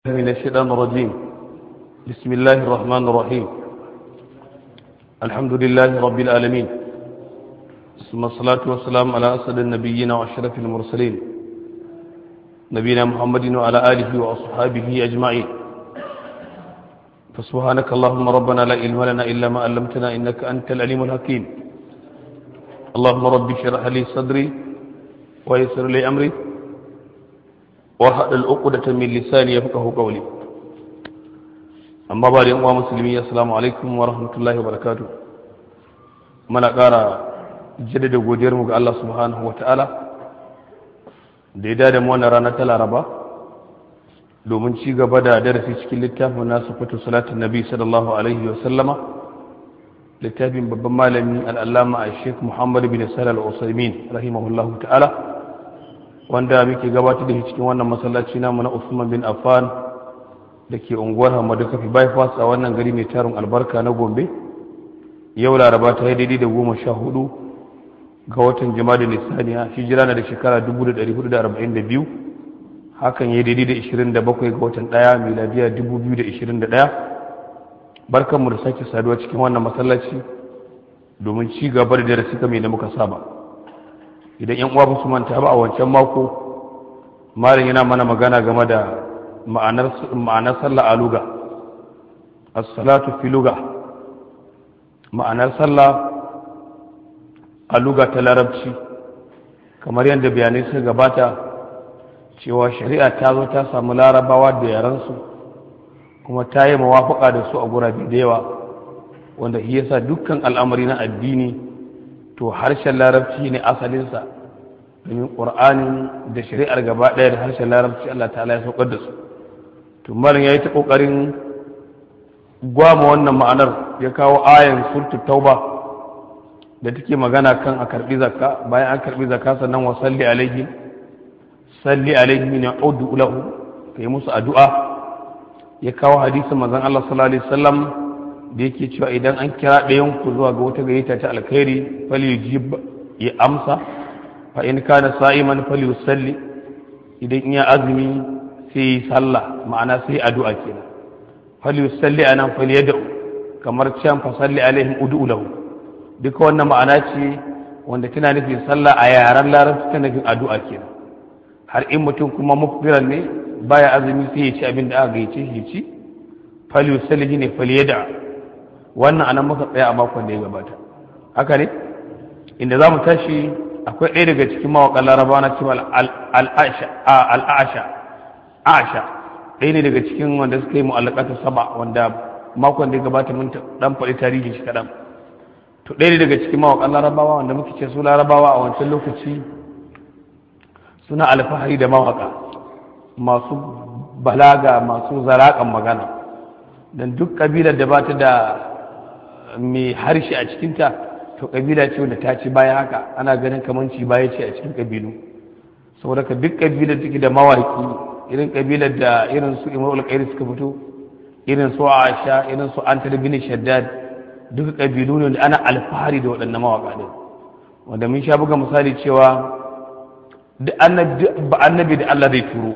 من الشيطان الرجيم بسم الله الرحمن الرحيم الحمد لله رب العالمين ثم الصلاة والسلام على أسد النبيين وأشرف المرسلين نبينا محمد وعلى آله وأصحابه أجمعين فسبحانك اللهم ربنا لا علم لنا إلا ما علمتنا إنك أنت العليم الحكيم اللهم رب اشرح لي صدري ويسر لي أمري وحد العقدة من لساني يفقه قولي أما بعد يوم مسلمين السلام عليكم ورحمة الله وبركاته من أقارى جدد godiyar mu ga Allah subhanahu wa ta'ala da ya dada mu wannan rana ta Laraba domin ci gaba da darasi cikin littafin nasu fito salatin nabi sallallahu alaihi wa sallama littafin babban malami al'allama a sheikh muhammad bin salal al-usaimin rahimahullahu ta'ala wanda muke gabatar da shi cikin wannan masallaci namu na Usman bin Affan da ke unguwar Hamadu Kafi bypass a wannan gari mai tarin albarka na Gombe yau Laraba ta yi daidai da goma sha hudu ga watan Jama'a Nisaniya hijira na da shekara 1442 hakan ya daidai da 27 ga watan ɗaya miladiya 2021 barkanmu da sake saduwa cikin wannan masallaci domin ci gaba da darasi kamar da muka saba idan yan uwa su manta ba a wancan mako malam yana mana magana game da ma'anar sallah a luga as-salatu fi luga ma'anar sallah a luga ta larabci kamar yadda bayanai suka gabata cewa shari'a ta zo ta samu larabawa da yaransu kuma ta yi mawafaka da su a gurabe da yawa wanda shi yasa dukkan al'amari na addini to harshen larabci ne asalinsa domin ƙur'anin da shari'ar gaba ɗaya da harshen larabci Allah ta'ala ya saukar da su to malam ya yi ta ƙoƙarin gwama wannan ma'anar ya kawo ayan surtu tauba da take magana kan a karɓi zakka bayan an karɓi zakka sannan wa salli alaihi salli alaihi min udu lahu kai musu addu'a ya kawo hadisin manzon Allah sallallahu alaihi wasallam da yake cewa idan an kira ɗayan ku zuwa ga wata gayyata ta alkhairi falyujib ya amsa fa in kana sa'iman falyusalli idan in ya azumi sai yi sallah ma'ana sai addu'a kenan falyusalli anan falyad'u kamar can fa salli alaihim ud'u lahu duka wannan ma'ana ce wanda tana nufin sallah a yaren larabci tana nufin addu'a kenan har in mutum kuma mufbiran ne baya azumi sai ya ci abin da aka gayyace shi ci falyusalli ne falyad'u wannan anan muka tsaya a makon da ya gabata haka ne inda za mu tashi akwai ɗaya daga cikin mawaƙan laraba na cewa al'asha asha ɗaya ne daga cikin wanda suka yi mu'allakata saba wanda makon da ya gabata mun dan faɗi tarihi shi kaɗan to ɗaya ne daga cikin mawaƙan larabawa wanda muke ce su larabawa a wancan lokaci suna alfahari da mawaƙa masu balaga masu zaraƙan magana don duk ƙabilar da ba ta da mai harshe a cikinta to kabila ce wanda ta ci baya haka ana ganin kamar ci baya ce a cikin kabilu saboda ka duk kabilar take da mawaki irin kabilar da irin su imar alƙairi suka fito irin su aisha irin su antar bin shaddad duka kabilu ne wanda ana alfahari da waɗannan mawaka ɗin wanda mun sha buga misali cewa duk annabi da Allah zai turo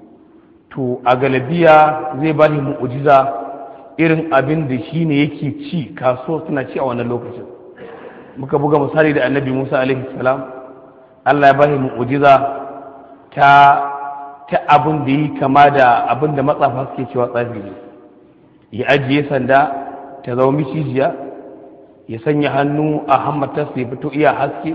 to a galabiya zai ba ni mu'ujiza irin abin da shi ne yake ci kasuwa suna ci a wannan lokacin muka buga misali da annabi musa alaihi salam allah ya ba shi mu'ujiza ta ta abin da yi kama da abin da matsafa suke cewa tsafi ne ya ajiye sanda ta zama micijiya ya sanya hannu a hammatarsa ya fito iya haske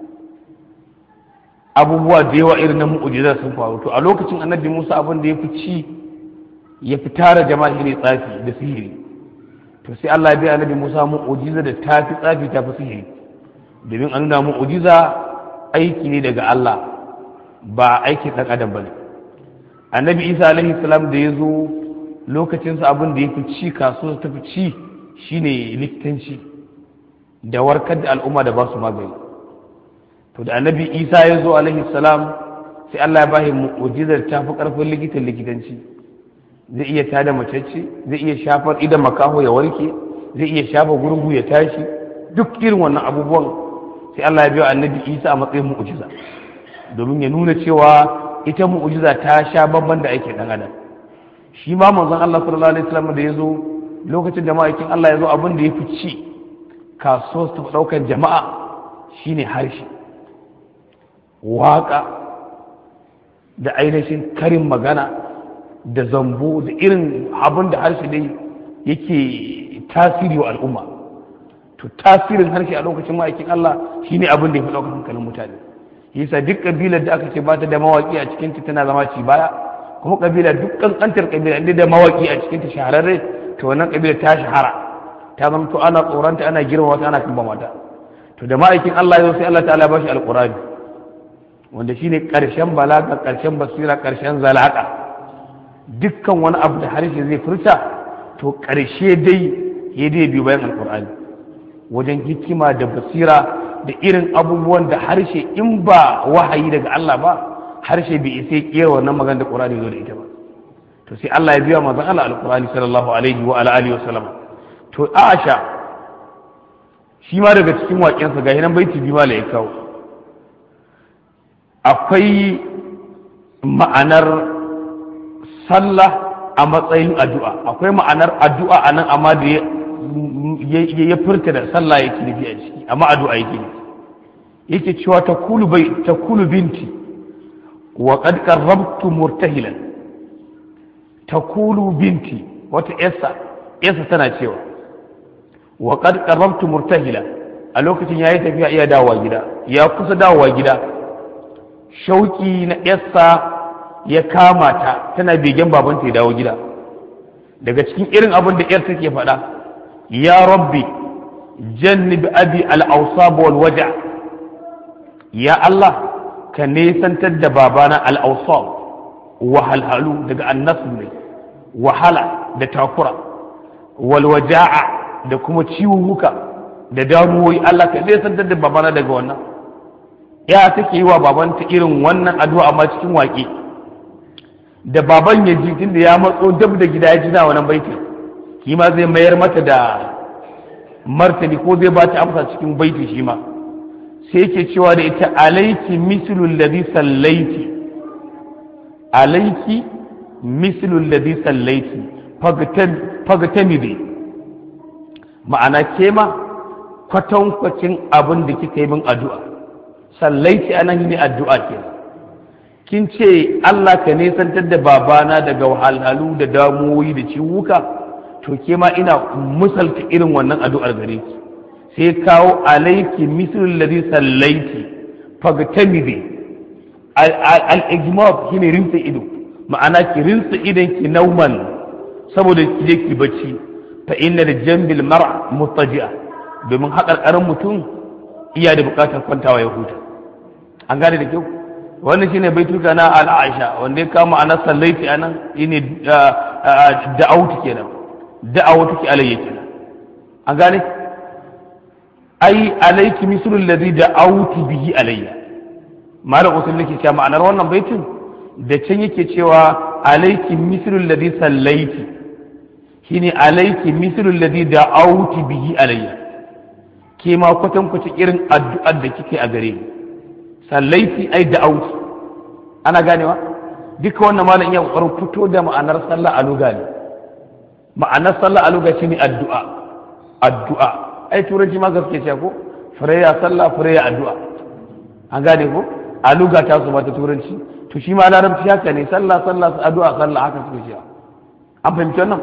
abubuwa da yawa irin na mu'ujiza sun faru to a lokacin annabi musa abin da ya fi ci ya fi tara jama'a ne tsafi da sihiri to sai Allah ya bi annabi Musa mu'ujiza da ta fi tsafi ta fi sihiri domin an nuna mu'ujiza aiki ne daga Allah ba aikin ɗan adam bane annabi Isa alaihi salam da ya zo lokacinsa abin da ya fi ci kasuwa ta fi ci shine likitanci da warkar da al'umma da ba su magani to da annabi Isa ya zo alaihi salam sai Allah ya bashi mu'ujizar ta fi ƙarfin likitan likitanci zai iya tada macece zai iya shafar idan makaho ya warke zai iya shafa gurgu ya tashi duk irin wannan abubuwan sai Allah ya biya annabi Isa a matsayin mu'ujiza domin ya nuna cewa ita mu'ujiza ta sha babban da ake dan adam shi ma manzon Allah sallallahu alaihi wasallam da ya zo lokacin da ma'aikin Allah ya zo abin da ya fi ci kasuwar ta ɗaukar jama'a shine harshe waƙa da ainihin karin magana da zambo da irin abin da harshe dai yake tasiri wa al'umma to tasirin harshe a lokacin ma'aikin Allah shine abin da ya fi ɗaukar hankalin mutane yasa duk kabilar da aka ce ba ta da mawaƙi a cikinta tana zama ci baya kuma kabila duk kankantar kabila inda da mawaƙi a cikinta shahararre to wannan kabila ta shahara ta zama to ana tsoronta ana girma wata ana kamba mata to da ma'aikin Allah yau sai Allah ta'ala ba shi alqur'ani wanda shine karshen balaga karshen basira karshen zalaka dukkan wani abu da harshe zai furta to karshe dai ya dai biyu bayan alqur'ani wajen hikima da basira da irin abubuwan da harshe in ba wahayi daga Allah ba harshe bai isa kera wannan magana da qur'ani zo da ita ba to sai Allah ya biya manzon Allah alqur'ani sallallahu alaihi wa ala alihi wa sallam to Aisha shi ma daga cikin waƙensa ga nan baiti biyu mala ya kawo akwai ma'anar sallah a matsayin addu'a akwai ma'anar addu'a a nan amma da ya furta da sallah yake nufi a ciki amma addu'a yake nufi yake cewa ta kulu binti wa qad qarrabtu murtahilan takulu binti wata yasa yasa tana cewa wa qad qarrabtu murtahila a lokacin yayi tafiya iya dawowa gida ya kusa dawowa gida shauki na yasa ya kama ta tana begen babanta ya dawo gida daga cikin irin abin da yar take faɗa ya rabbi jannib abi al-awsab wal waja ya Allah ka nesantar da babana al-awsab wahalhalu daga annasu ne wahala da takura walwaja'a da kuma ciwuwuka da damuwoyi Allah ka zai santar da babana daga wannan ya take yi wa babanta irin wannan addu'a amma cikin waƙe da baban ya ji tunda ya matso dab da gida ya ji na wannan baiti shi ma zai mayar mata da martani ko zai ba ta amsa cikin baiti shi ma sai yake cewa da ita alaiki mislul ladhi sallaiti alaiki mislul ladhi sallaiti fagtamidi ma'ana ke ma kwatankwacin abin da kika yi min addu'a sallaiti anan ne addu'a ke kin ce Allah ka nesantar da babana daga wahalhalu da damuwoyi da ciwuka to ke ma ina musalta irin wannan addu'ar gare ki sai kawo alaiki mislul ladhi sallaiti fagtamidi al-ijmab shine rinsa ido ma'ana ki rinsa idan ki nauman saboda ki je ki bacci fa inna da jambil mar'a mutaji'a domin haƙarƙarin mutum iya da buƙatar kwantawa ya huta an gane da kyau wannan shine baituka na al-aisha wanda ya kama ana sallaiti anan shine da'autu kenan da'awatu ki alayya kenan an gane ai alayki mislu alladhi da'awti bihi alayya malam usul nake cewa ma'anar wannan baitin da can yake cewa alayki mislu alladhi sallaiti shine alayki mislu alladhi da'awti bihi alayya ke ma kwatan kwace irin addu'ar da kike a gare ni sallaiti ai da'awti ana ganewa duka wannan malam ya kokarin fito da ma'anar sallah a luga ne ma'anar sallah a luga shine addu'a addu'a ai turanci ma gaske ce ko firaya sallah firaya addu'a an gane ko a luga ta su ta turanci to shi ma larabci haka ne sallah sallah addu'a sallah haka suke cewa an fahimci wannan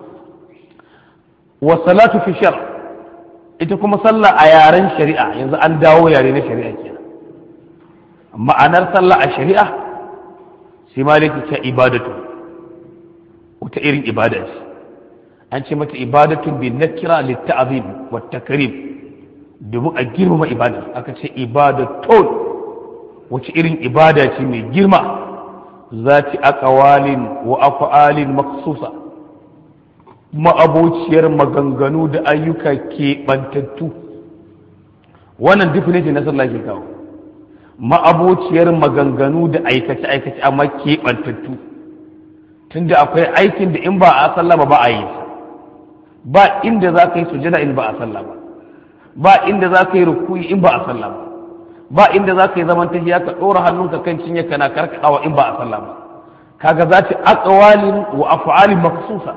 wa salatu fi shar ita kuma sallah a yaren shari'a yanzu an dawo yare na shari'a kenan ma'anar sallah a shari'a sai maliki ce ibadatu wata irin ibada ce an ce mata ibadatu bi nakira litta'zim wa takrim domin a girmama ibada aka ce ibadatun wace irin ibada ce mai girma zati aqwalin wa af'alin maksusa ma'abociyar maganganu da ayyuka ke bantattu wannan definition na sallah ke kawo ma'abociyar maganganu da aikace-aikace amma keɓantattu tunda akwai aikin da in ba a sallah ba ba a yi ba inda za ka yi sujada in ba a sallah ba ba inda za ka yi rukuyi in ba a sallah ba ba inda za ka yi zaman tahiya ka ɗora hannunka kan cinye kana karkaɗawa in ba a sallah ba kaga za ta aqwalin wa af'alin maksusa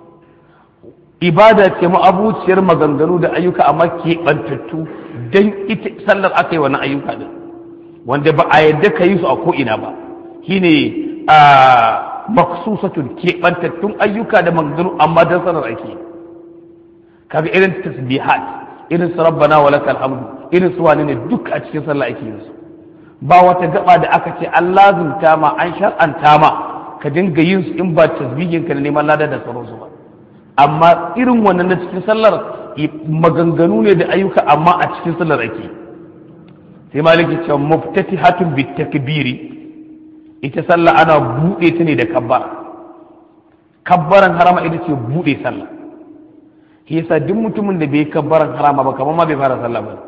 ibada ce ma'abuciyar maganganu da ayyuka amma keɓantattu don ita sallar aka yi wannan ayyuka din wanda ba a yadda ka yi su a ko'ina ba shine a maksusatun keɓantattun ayyuka da maganganu amma don sallar ake kaga irin tasbihat irin su rabbana wa lakal hamdu irin su wani ne duk a cikin sallah ake yin su ba wata gaba da aka ce an lazumta ma an shar'anta ma ka dinga yin su in ba tasbihin ka da neman lada da sauransu ba amma irin wannan na cikin sallar maganganu ne da ayyuka amma a cikin sallar ake sai maliki ce muftatihatun bit takbiri ita sallah ana bude ta ne da kabbara kabbaran harama ita ce bude sallah shi yasa duk mutumin da bai kabbaran harama ba kamar ma bai fara sallah ba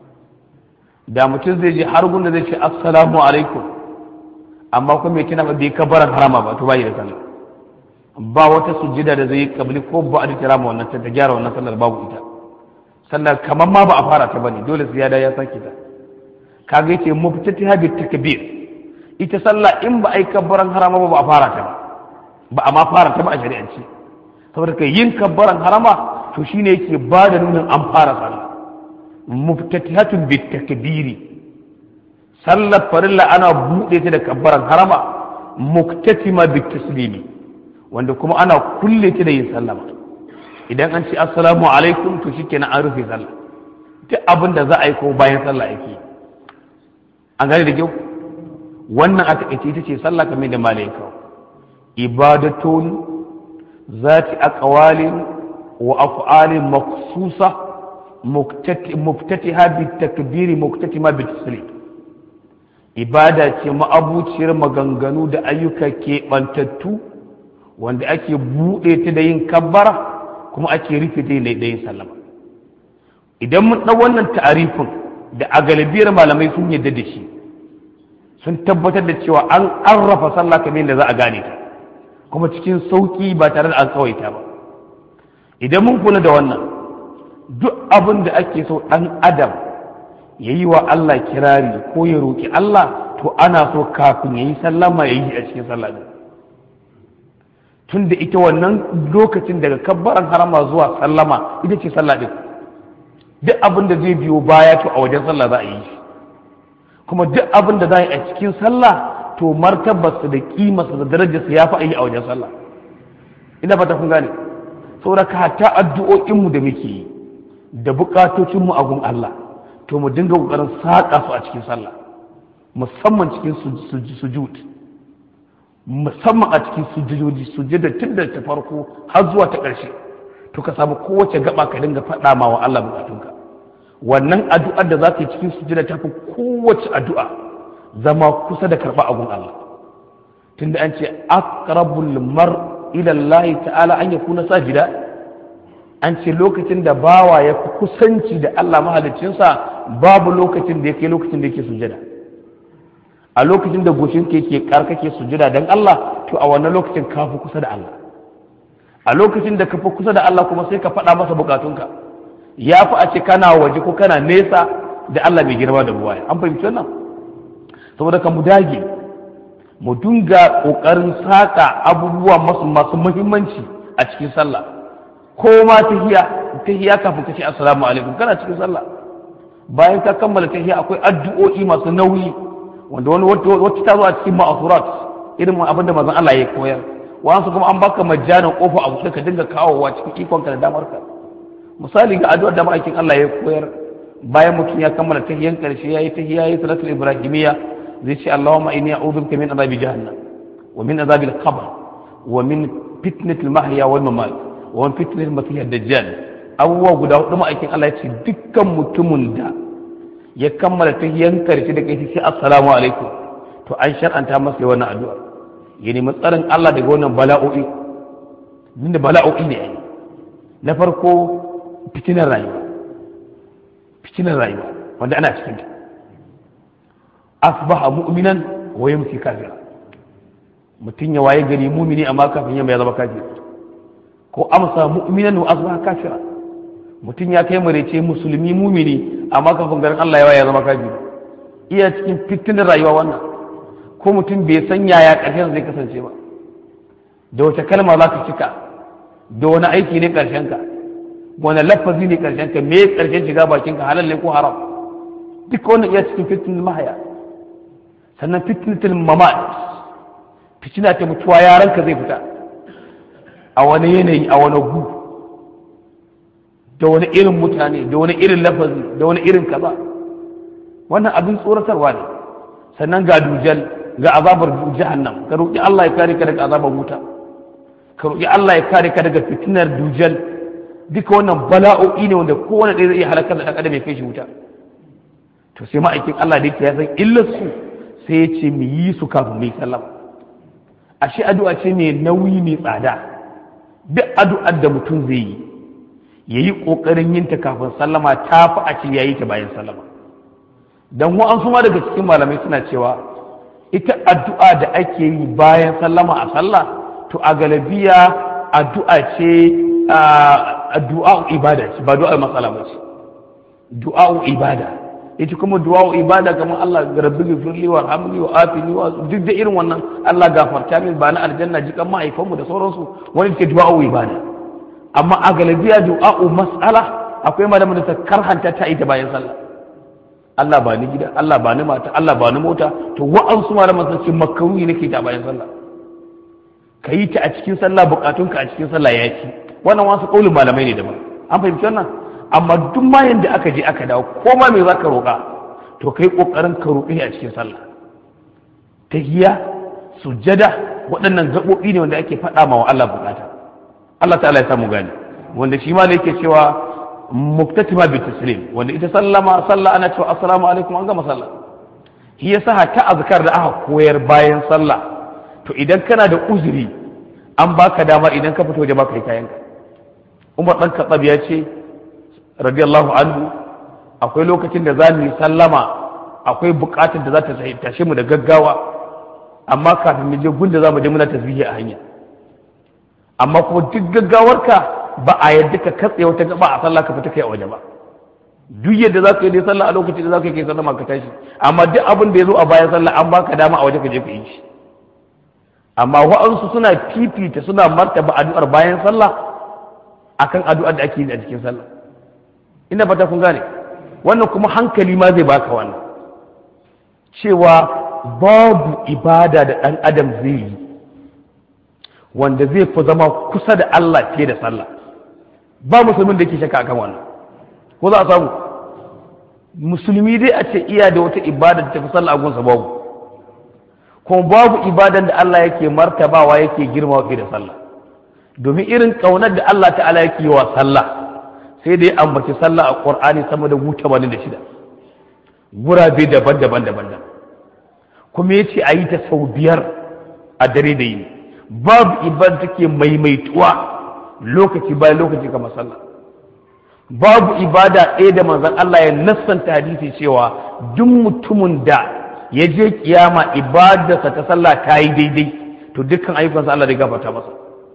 da mutum zai je har gunda zai ce assalamu alaikum amma kuma bai tuna ba bai kabbaran harama ba to bai da sallah ba wata sujjida da zai yi kabli ko ba a dikira ma wannan ta gyara wannan sallar babu ita sallar kamar ma ba a fara ta bane dole sai ya da ya sake ta kaga yace muftatiha bi takbir ita sallah in ba ai kabbaran harama ba ba a fara ta ba ba a ma fara ta ba a shari'ance saboda kai yin kabbaran harama to shine yake ba da nunin an fara sallah muftatihatun bi takbiri sallar farilla ana buɗe ta da kabbaran harama muktatima bi taslimi wanda kuma ana kulle ta da yin sallama idan an ce assalamu alaikum to shikenan an rufe sallah duk abin da za a yi ko bayan sallah yake an gane da kyau wannan aka ita ita ce sallah kamar da malai kawo ibadatun zati aqwalin wa af'alin maksusa muftatiha bi takbiri muktatima bi taslim ibada ce ma'abuciyar maganganu da ayyuka keɓantattu wanda ake buɗe ta da yin kabbara kuma ake rufe ta da yin sallama idan mun ɗau wannan ta'arifin da a galibiyar malamai sun yadda da shi sun tabbatar da cewa an arrafa sallah kamar yadda za a gane ta kuma cikin sauƙi ba tare da an tsawaita ba idan mun kula da wannan duk abin da ake so ɗan adam ya yi wa Allah kirari ko ya roƙi Allah to ana so kafin ya yi sallama ya yi a cikin sallah tun da ita wannan lokacin daga kabbaran harama zuwa sallama ita ce sallah din duk abin da zai biyo baya to a wajen sallah za a yi shi kuma duk abin da za a yi a cikin sallah to martabarsa da kimarsa da darajarsa ya fi a yi a wajen sallah ina fata kun gane saboda ka hatta addu'o'inmu da muke yi da bukatocinmu a gun Allah to mu dinga kokarin saƙa su a cikin sallah musamman cikin sujud musamman a cikin sujudoji sujada tun da ta farko har zuwa ta ƙarshe to ka samu kowace gaba ka dinga faɗa ma wa Allah bukatunka wannan addu'ar da za ka yi cikin sujada ta fi kowace addu'a zama kusa da karɓa agun Allah tunda an ce aqrabul mar ila Allah ta'ala an yakuna sajida an ce lokacin da bawa ya fi kusanci da Allah mahaliccinsa babu lokacin da ya kai lokacin da yake sujada a lokacin da goshin ke ke kake sujada don Allah to a wannan lokacin ka fi kusa da Allah a lokacin da ka fi kusa da Allah kuma sai ka faɗa masa bukatunka ya fi a ce kana waje ko kana nesa da Allah mai girma da buwaya an fahimci wannan saboda ka mu dage mu dinga ƙoƙarin saƙa abubuwa masu masu muhimmanci a cikin sallah ko ma tahiya tahiya kafin ka ce assalamu alaikum kana cikin sallah bayan ka kammala tahiya akwai addu'o'i masu nauyi wanda wani wacce ta zo a cikin ma'asurat irin abinda manzon Allah ya koyar wasu kuma an baka majjanin kofa a buɗe ka dinga kawowa cikin ikonka da damar ka misali ga addu'ar da ma'aikin Allah ya koyar bayan mutum ya kammala tahiyan karshe yayi tahiya yayi salatul ibrahimiyya zai ce Allahumma inni a'udhu bika min azabi jahannam wa min azabil qabr wa min fitnatil mahya wal mamat wa min fitnatil masih ad-dajjal abubuwa guda hudu ma'aikin Allah ya ce dukkan mutumin da ya kammala tahiyan karshe da kai sai assalamu alaikum to an shar'anta masa wannan addu'a ya nemi tsarin Allah daga wannan bala'o'i inda bala'o'i ne ai na farko fitinar rayuwa fitinar rayuwa wanda ana cikin ta asbaha mu'minan wa yamsi kafira mutum ya waye gari mumini amma kafin yamma ya zama kafir ko amsa mu'minan wa asbaha kafira mutum ya kai marece musulmi mumini amma kafin garin Allah ya waye ya zama kafir iya cikin fitinar rayuwa wannan ko mutum bai san yaya ƙarshen zai kasance ba da wace kalma za ka cika da wani aiki ne karshen ka wani lafazi ne karshen ka me karshen shiga bakin ka halal ne ko haram duka wannan iya cikin fitnatul mahaya sannan fitnatul mamat fitina ta mutuwa yaran ka zai fita a wani yanayi a wani gu da wani irin mutane da wani irin lafazi da wani irin kaza wannan abin tsoratarwa ne sannan ga dujal ga azabar jahannam ka roƙi Allah ya kare ka daga azabar wuta ka roƙi Allah ya kare ka daga fitinar dujal duka wannan bala'o'i ne wanda kowane ɗaya zai iya halakar da ɗan adam ya kai shi wuta to sai ma'aikin Allah da yake ya san illar su sai ya ce mu yi su kafin mai sallama ashe addu'a ce mai nauyi mai tsada duk addu'ar da mutum zai yi ya yi ƙoƙarin yin ta kafin sallama ta fi a ce ya yi ta bayan sallama don wa'ansu ma daga cikin malamai suna cewa ita addu'a da ake yi bayan sallama a sallah to a galabiya addu'a ce addu'a ibada ce ba du'a matsala ba ce du'a ibada ita kuma du'a ibada kamar Allah rabbi gifirli wa hamli wa afini wa duk da irin wannan Allah gafarta min ba na aljanna jikan mahaifanmu da sauransu wani ke du'a ibada amma a galabiya du'a mas'ala akwai malamin da ta karhanta ta ita bayan sallah Allah ba ni gida Allah ba ni mata Allah ba ni mota to wa'ansu malaman sun ce makaruhi nake ta bayan sallah ka yi ta a cikin sallah bukatunka a cikin sallah ya ci wannan wasu kaulin malamai ne daban an fahimci wannan amma duk ma yanda aka je aka dawo ko ma me zaka roƙa to kai kokarin ka roƙi a cikin sallah tahiyya sujjada waɗannan gaɓoɓi ne wanda ake faɗa ma wa Allah bukata Allah ta'ala ya samu gani wanda shi ma ne yake cewa muktatima bi taslim wanda ita sallama sallah ana cewa assalamu alaikum an gama sallah shi yasa ta azkar da aka koyar bayan sallah to idan kana da uzuri an baka dama idan ka fito waje baka yi kayan ka Umar dan Khattab ya ce radiyallahu anhu akwai lokacin da za mu yi sallama akwai bukatar da za ta tashe mu da gaggawa amma kafin mu je gunda za mu je muna tasbihi a hanya amma kuma duk gaggawarka ba a yadda ka katse wata gaba a sallah ka fita kai a waje ba duk yadda za ka yi dai sallah a lokacin da za ka yi kai sallama ka tashi amma duk abin da ya zo a bayan sallah an baka dama a waje ka je ka yi shi amma wa'ansu suna fifita suna martaba addu'ar bayan sallah akan addu'ar da ake yi a cikin sallah ina fata kun gane wannan kuma hankali ma zai baka wannan cewa babu ibada da ɗan adam zai yi wanda zai fi zama kusa da Allah fiye da sallah ba musulmin da ke shakka akan wannan ko za a samu musulmi dai a ce iya da wata ibada da tafi sallah a gunsa babu kuma babu ibadan da Allah yake martabawa yake girma fiye da sallah domin irin kaunar da Allah ta'ala yake yi wa sallah sai da ya ambaci sallah a Qur'ani sama da guta bani da shida gurabe daban-daban daban kuma yace a yi ta sau biyar a dare da yini babu ibada take maimaituwa lokaci bayan lokaci kamar sallah babu ibada ɗaya da manzon Allah ya nassanta hadisi cewa duk mutumin da ya je kiyama ibadarsa ta sallah ta yi daidai to dukkan ayyukansa Allah zai gafarta masa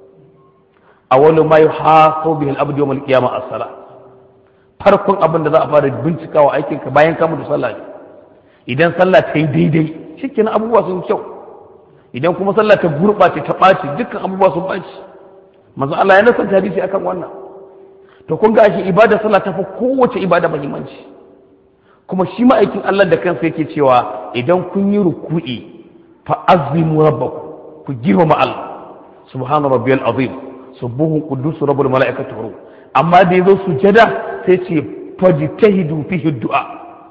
awwalu ma yuhasabu bihi al-abdu yawm al-qiyamah as-salah farkon abin da za a fara bincikawa aikinka bayan ka mutu sallah ne idan sallah ta yi daidai shikenan abubuwa sun kyau idan kuma sallah ta gurɓace ta ɓaci dukkan abubuwa sun ɓaci manzo Allah ya nasanta hadisi akan wannan to kun ga shi ibada sallah ta fi kowace ibada muhimmanci kuma shi ma'aikin Allah da kansa yake cewa idan kun yi ruku'i fa azimu rabbakum ku girmama Allah subhana rabbiyal azim subuhu quddus rabbul malaikatu ruh amma da yazo sujada sai ce fajtahidu fihi du'a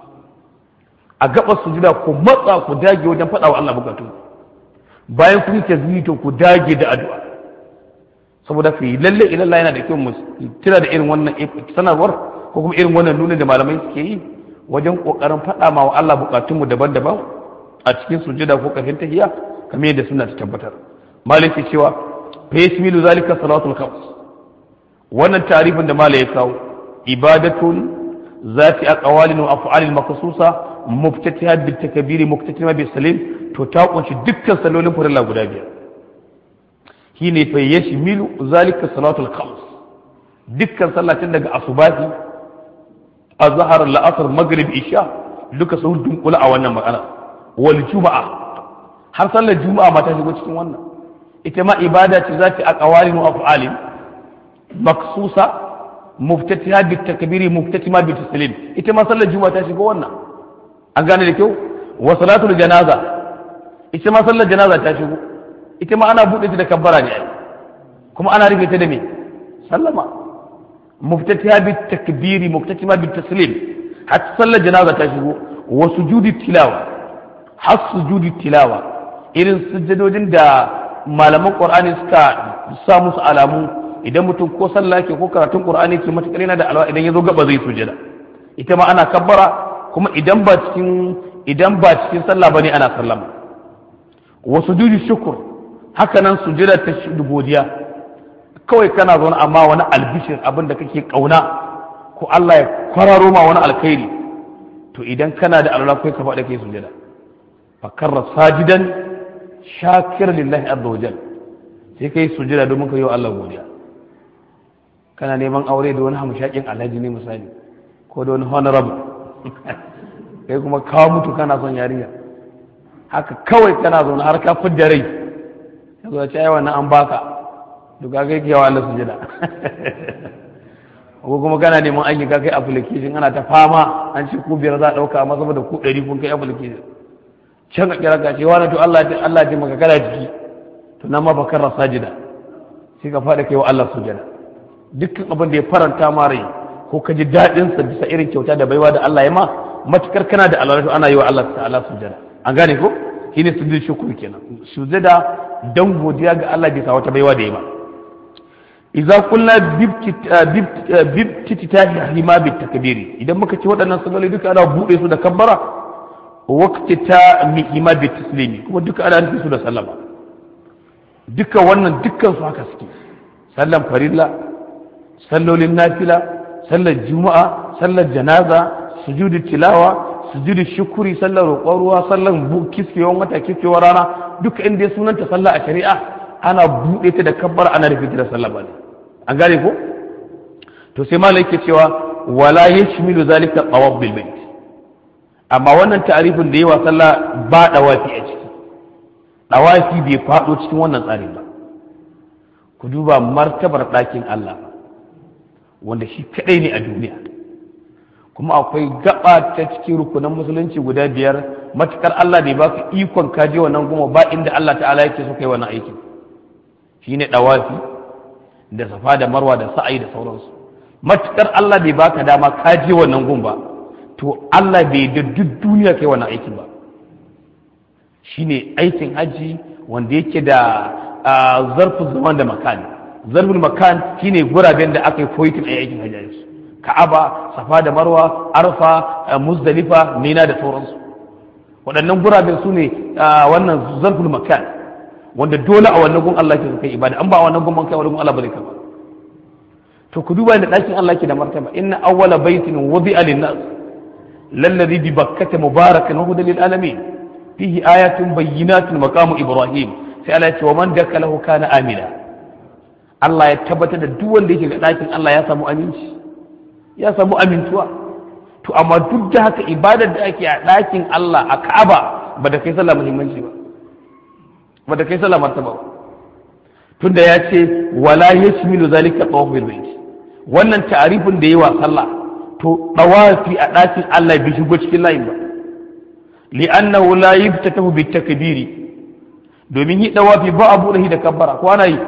a gaba sujada ku matsa ku dage wajen faɗa wa Allah bukatu bayan kun yi to ku dage da addu'a saboda fi lalle ilalla yana da kyau mu tira da irin wannan sanarwar ko kuma irin wannan nuna da malamai suke yi wajen kokarin faɗa ma wa Allah bukatunmu daban-daban a cikin sujada ko kafin tahiyya kamar yadda suna ta tabbatar malaki cewa fa yasmilu zalika salatul khams wannan tarifin da malai ya kawo ibadatun zati aqwalin wa af'alin makhsusa muftatiha bil takbiri muftatiha bis salim to ta kunshi dukkan sallolin farilla guda biyar shine fa yashmilu zalika salatul khams dukkan sallatin daga asubahi azhar la'asar maghrib isha duka sun dunkula a wannan magana wal juma'a har sallar juma'a ma ta shigo cikin wannan ita ma ibada ce za ta aqwalin wa af'alin maksusa muftatiha bit takbiri muftatima bit taslim ita ma sallar juma'a ta shiga wannan an gane da kyau wa salatul janaza ita ma sallar janaza ta shigo ita ma ana buɗe ta da kabbara ne ai kuma ana rufe ta da me sallama muftatiha bit takbiri muftatima bit taslim hatta sallar janaza ta shigo wa sujudi tilawa har sujudi tilawa irin sujjadodin da malaman qur'ani suka sa musu alamu idan mutum ko sallah ke ko karatun qur'ani ke matakar yana da alwa idan ya zo gaba zai sujada ita ma ana kabbara kuma idan ba cikin idan ba cikin sallah bane ana sallama wa sujudi shukr haka nan sujada ta godiya kawai kana zaune amma wani albishir abin da kake kauna ko Allah ya kwararo ma wani alkhairi to idan kana da alwala kai ka faɗa kai sujada fakarra sajidan shakir lillahi azza wajal sai kai sujada domin ka yi wa Allah godiya kana neman aure da wani hamshakin alhaji ne misali ko da wani honorable kai kuma kawo mutu kana son yarinya haka kawai kana zaune har ka fidda rai ya zo ce ai wannan an baka duka kai ke wa Allah sujada ko kuma kana neman aiki ka kai application ana ta fama an ce ku biyar za a dauka amma saboda ku ɗari kun kai application can ka kira ka ce wani to Allah Allah ce maka kana jiki to nan ma bakar sajida sai ka fada kai wa Allah sujada dukkan abin da ya faranta ma rai ko ka ji daɗin sa bisa irin kyauta da baiwa da Allah ya ma matukar kana da Allah to ana yi wa Allah ta'ala sujada an gane ko shine sujud shukr kenan sujada dan godiya ga Allah bisa wata baiwa da ya ma idza qulna bibtitahi ma bitakbiri idan muka ce waɗannan salloli duka ana bude su da kabbara waqti ta mihima bitaslimi kuma duka ana nufi su da sallama duka wannan dukkan su haka suke sallan farilla sallolin nafila sallar juma'a sallar janaza sujudu tilawa sujudu shukuri sallar roƙon ruwa sallar kiskewan wata kiskewan rana duka inda ya sunanta sallah a shari'a ana buɗe ta da kabbar ana rufe ta da sallah ba ne an gane ko to sai malai yake cewa wala yashmilu zalika tawaf bil bait amma wannan ta'arifin da yawa sallah ba dawafi a ciki dawafi bai faɗo cikin wannan tsarin ba ku duba martabar ɗakin Allah wanda shi kaɗai ne a duniya kuma akwai gaba ta cikin rukunan musulunci guda biyar matukar Allah bai baka ikon kaje wannan goma ba inda Allah ta'ala yake so kai wannan aikin shine dawafi da safa da marwa da sa'ai da sauransu matukar Allah bai baka dama kaje wannan goma ba to Allah bai da duk duniya kai wannan aikin ba shine aikin haji wanda yake da zarfin zaman da makani zarfin makan shine guraben da aka yi foitin a aikin hajji su ka'aba safa da marwa arfa muzdalifa mina da sauransu waɗannan guraben su ne wannan zarfin makan wanda dole a wannan gun Allah ke kai ibada an ba a wannan gun kai wannan gun Allah bane kama to ku duba da ɗakin Allah ke da martaba inna awwala baitin wudi'a lin-nas lalladhi bi bakkata mubarakan wa hudan lil alamin fihi ayatun bayyinatun maqamu ibrahim sai Allah ya ce wa man dakalahu kana amina Allah ya tabbatar da duk wanda yake ga ɗakin Allah ya samu aminci ya samu amintuwa to amma duk da haka ibadar da ake a ɗakin Allah a Ka'aba ba da kai sallah muhimmanci ba ba da kai sallah martaba ba tunda ya ce wala yashmilu zalika tawaf bil bayt wannan ta'arifin da yawa sallah to dawafi a ɗakin Allah bai shigo cikin layin ba li'annahu la yuftatahu bit takbiri domin yi dawafi ba a buɗe da kabbara ko ana yi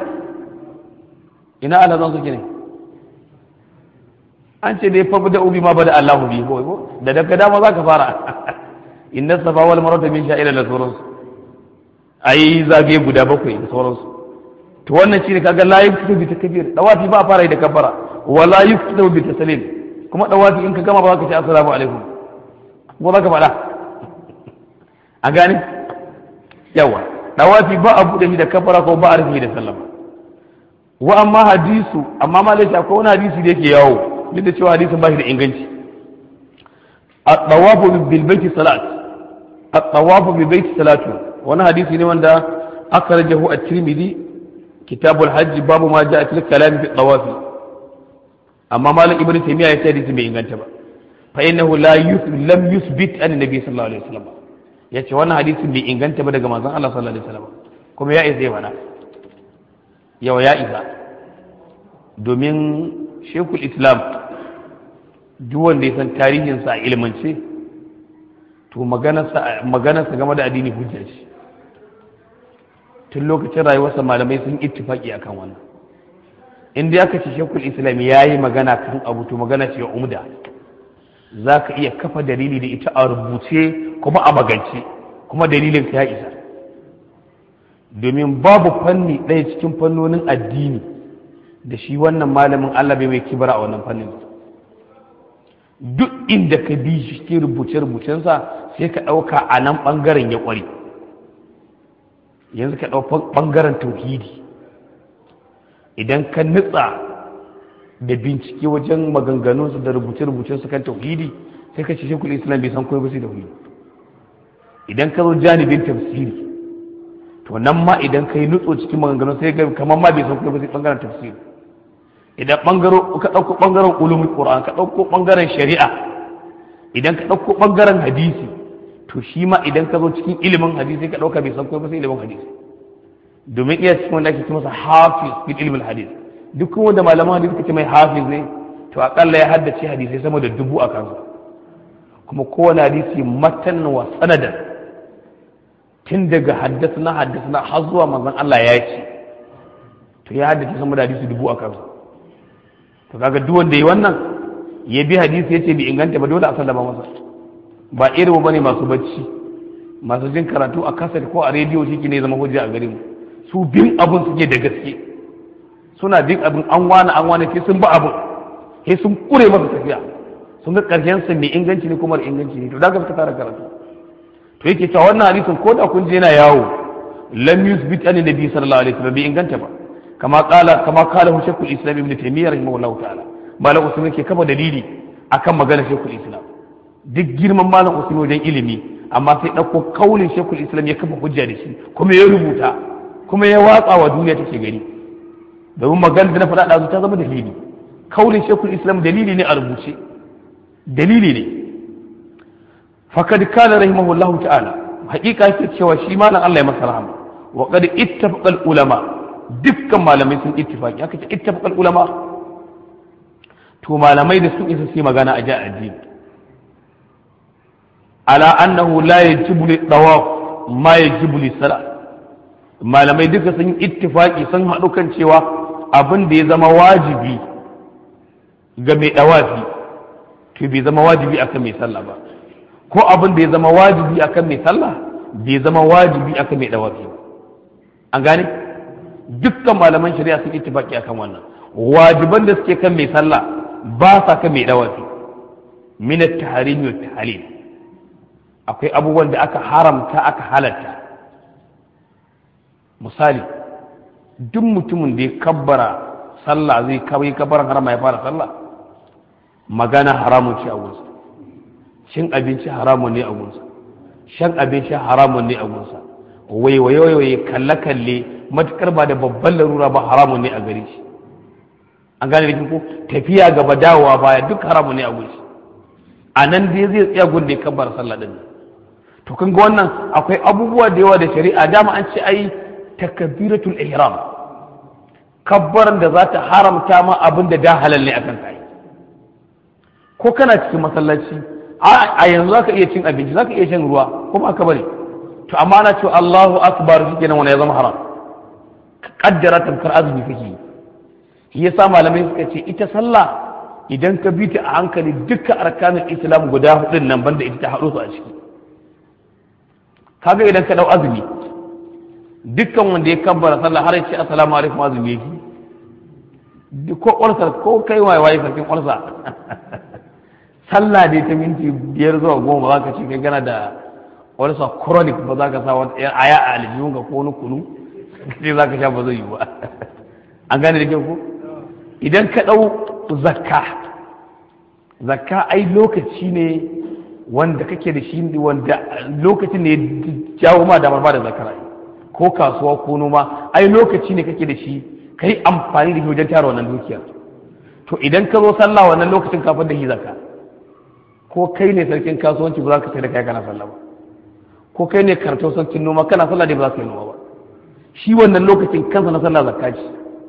ina ala zan suke ne an ce dai fa da ubi ma bada Allahu bi ko da daga dama za ka fara inna safa wal marwa min sha'ira da sauransu ayi zagaye guda bakwai da sauransu to wannan shine kaga la yuftu bi takbir dawafi ba fara da kabbara wala yuftu bi taslim kuma dawafi in ka gama ba ka ce assalamu alaikum ko za ka faɗa a gane yawa dawafi ba a buɗe shi da kabbara ko ba a rufe da sallama wa amma hadisu amma ma laifin akwai wani hadisi da yake yawo duk da cewa hadisin ba shi da inganci at-tawafu bil baiti salat at-tawafu bil baiti salatu wani hadisi ne wanda akhrajahu at-tirmidhi kitabul hajj babu ma ja'a fil kalam fi tawafi amma malam ibnu taymiya ya ce hadisi bai inganta ba fa innahu la lam yuthbit an nabi sallallahu alaihi wasallam yace wannan hadisin bai inganta ba daga manzon Allah sallallahu alaihi wasallam kuma ya isa mana yawa ya isa domin shekul islam duk wanda ya san tarihinsa a ilmance to maganarsa game da addini hujja ce tun lokacin rayuwarsa malamai sun ittifaki akan wannan inda aka ce shekul islam ya yi magana kan abu to magana ce umda za ka iya kafa dalili da ita a rubuce kuma a magance kuma dalilin ka ya isa domin babu fanni ɗaya cikin fannonin addini da shi wannan malamin Allah bai mai kibara a wannan fannin duk inda ka bi shi cikin rubuce-rubucensa sai ka ɗauka a nan ɓangaren ya ƙware yanzu ka ɗau ɓangaren tauhidi idan ka nutsa da bincike wajen maganganunsu da rubuce-rubucensu kan tauhidi sai ka ce shekul islam bai san komai ba sai tauhidi idan ka zo janibin tafsiri to nan ma idan ka yi nutso cikin maganganun sai ga kamar ma bai san komai ba sai ɓangaren tafsiri idan ɓangaro ka ɗauko ɓangaren ulumin qur'an ka ɗauko ɓangaren shari'a idan ka ɗauko ɓangaren hadisi to shi ma idan ka zo cikin ilimin hadisi ka ɗauka bai san komai ba sai ilimin hadisi domin iya cikin wanda ake ce masa hafiz fil ilimin hadis duk wanda malaman hadisi kace mai hafiz ne to akalla ya haddace hadisai sama da dubu a kansa kuma kowane hadisi matan wa sanadan tun daga haddasa na haddasa na har zuwa manzon Allah ya ce to ya haddace sama da hadisi dubu a kansa to kaga duk wanda yi wannan ya bi hadisi yace bi inganta ba dole a sallama masa ba irin bane masu bacci masu jin karatu a kaset ko a rediyo shi ne zama hujja a gare mu su bin abun suke da gaske suna bin abin an wani an wani sai sun ba abin sai sun kure masa tafiya sun ga karshen sa mai inganci ne kuma inganci ne to da suka tara karatu to yake cewa wannan hadisin ko da kun je yana yawo lam yusbit an nabi sallallahu alaihi wasallam bai inganta ba kama kala kama kala hu shaykhul islam ibn taymiyyah rahimahullahu ta'ala malam usman ke kafa dalili akan maganar shaykhul islam duk girman malam usman wajen ilimi amma sai ɗauko kaulin shaykhul islam ya kafa hujja da shi kuma ya rubuta kuma ya watsa wa duniya take gani domin maganar da na faɗa ɗazu ta zama dalili kaulin shaykhul islam dalili ne a rubuce dalili ne fakad kana rahimahullahu ta'ala haƙiƙa yake cewa shi malam Allah ya masa rahama wa qad ittafaqa ulama dukkan malamai sun ittifaqi aka ce ittafaqa ulama to malamai da sun isa sai magana a ja addini ala annahu la yajibu li tawaf ma yajibu li salat malamai duka sun yi ittifaqi sun haɗu kan cewa abin da ya zama wajibi ga mai dawafi to bai zama wajibi akan mai sallah ba ko abin da ya zama wajibi akan mai sallah bai zama wajibi akan mai dawafi ba an gane dukkan malaman shari'a sun ittifaki akan wannan wajiban da suke kan mai sallah ba sa kan mai dawafi min at-tahrim wa tahlil akwai abubuwan da aka haramta aka halatta misali duk mutumin da ya kabbara sallah zai kawai kabbaran harama ya fara sallah magana haramun ce a gunsa cin abinci haramun ne a gunsa shan abinci haramun ne a gunsa waiwaye waiwaye kalle kalle matukar ba da babban larura ba haramun ne a gare shi an gane da ko tafiya gaba dawowa baya duk haramun ne a gunsa a nan dai zai tsaya gun da ya kabbar sallah din to kun ga wannan akwai abubuwa da yawa da shari'a dama an ce ai takbiratul ihram kabbaran da za ta haramta ma abin da da halal ne akan kai ko kana cikin masallaci a yanzu zaka iya cin abinci zaka iya shan ruwa kuma aka bari to amma ana cewa Allahu akbar shi kenan wani ya zama haram kaddara tamkar azumi kake shi yasa malamai suka ce ita sallah idan ka bi ta a hankali dukkan arkanin islam guda hudun nan banda ita ta haɗo su a ciki kaga idan ka dau azumi dukkan wanda ya kabbara sallah har ya ce assalamu alaikum azumi yake ko ƙwarsa ko kai waye waye sarkin ƙwarsa sallah dai ta minti biyar zuwa goma za ka ce kai gana da ƙwarsa chronic ba za ka sa wata aya a aljihun ka ko wani kunu sai za ka sha ba zai yi ba an gane da kyau ko idan ka ɗau zakka zakka ai lokaci ne wanda kake da shi wanda lokacin ne ya jawo ma damar ba da zakara ko kasuwa ko noma ai lokaci ne kake da shi ka yi amfani da shi wajen tara wannan dukiya to idan ka zo sallah wannan lokacin kafin da shi zakka ko kai ne sarkin kasuwanci ba za ka sai da kai kana sallah ba ko kai ne karto sarkin noma kana sallah dai ba za ka yi noma ba shi wannan lokacin kansa na sallah zakka ce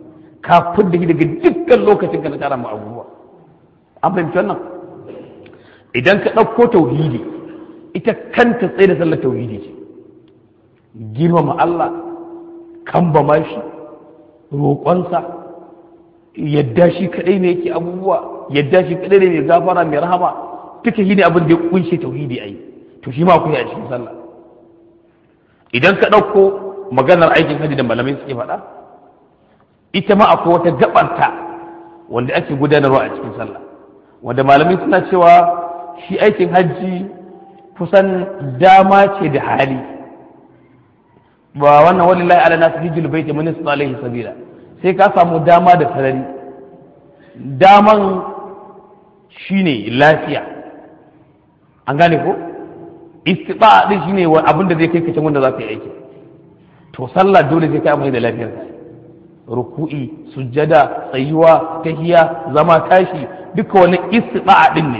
ka fidda shi daga dukkan lokacin ka na tara mu abubuwa an fahimci wannan idan ka ɗauko tauhidi ita kanta tsaye da sallar tauhidi ce girmama Allah kambama shi roƙonsa yadda shi kaɗai ne yake abubuwa yadda shi kaɗai ne mai gafara mai rahama duka shi ne abin da ya kunshe tauhidi a yi to shi ma akwai a cikin sallah idan ka ɗauko maganar aikin hajji da malamai suke faɗa ita ma akwai wata gabarta wanda ake gudanarwa a cikin sallah wanda malamai suna cewa shi aikin hajji kusan dama ce da hali ba wannan walillahi ala nasu hijjul baiti man yasna alaihi sabila sai ka samu dama da sarari daman shine lafiya an gane ko istiba din shine abin da zai kai kacin wanda za ka yi aiki to sallah dole sai ka amfani da lafiyar ka ruku'i sujjada tsayuwa tahiya zama tashi duka wani istiba din ne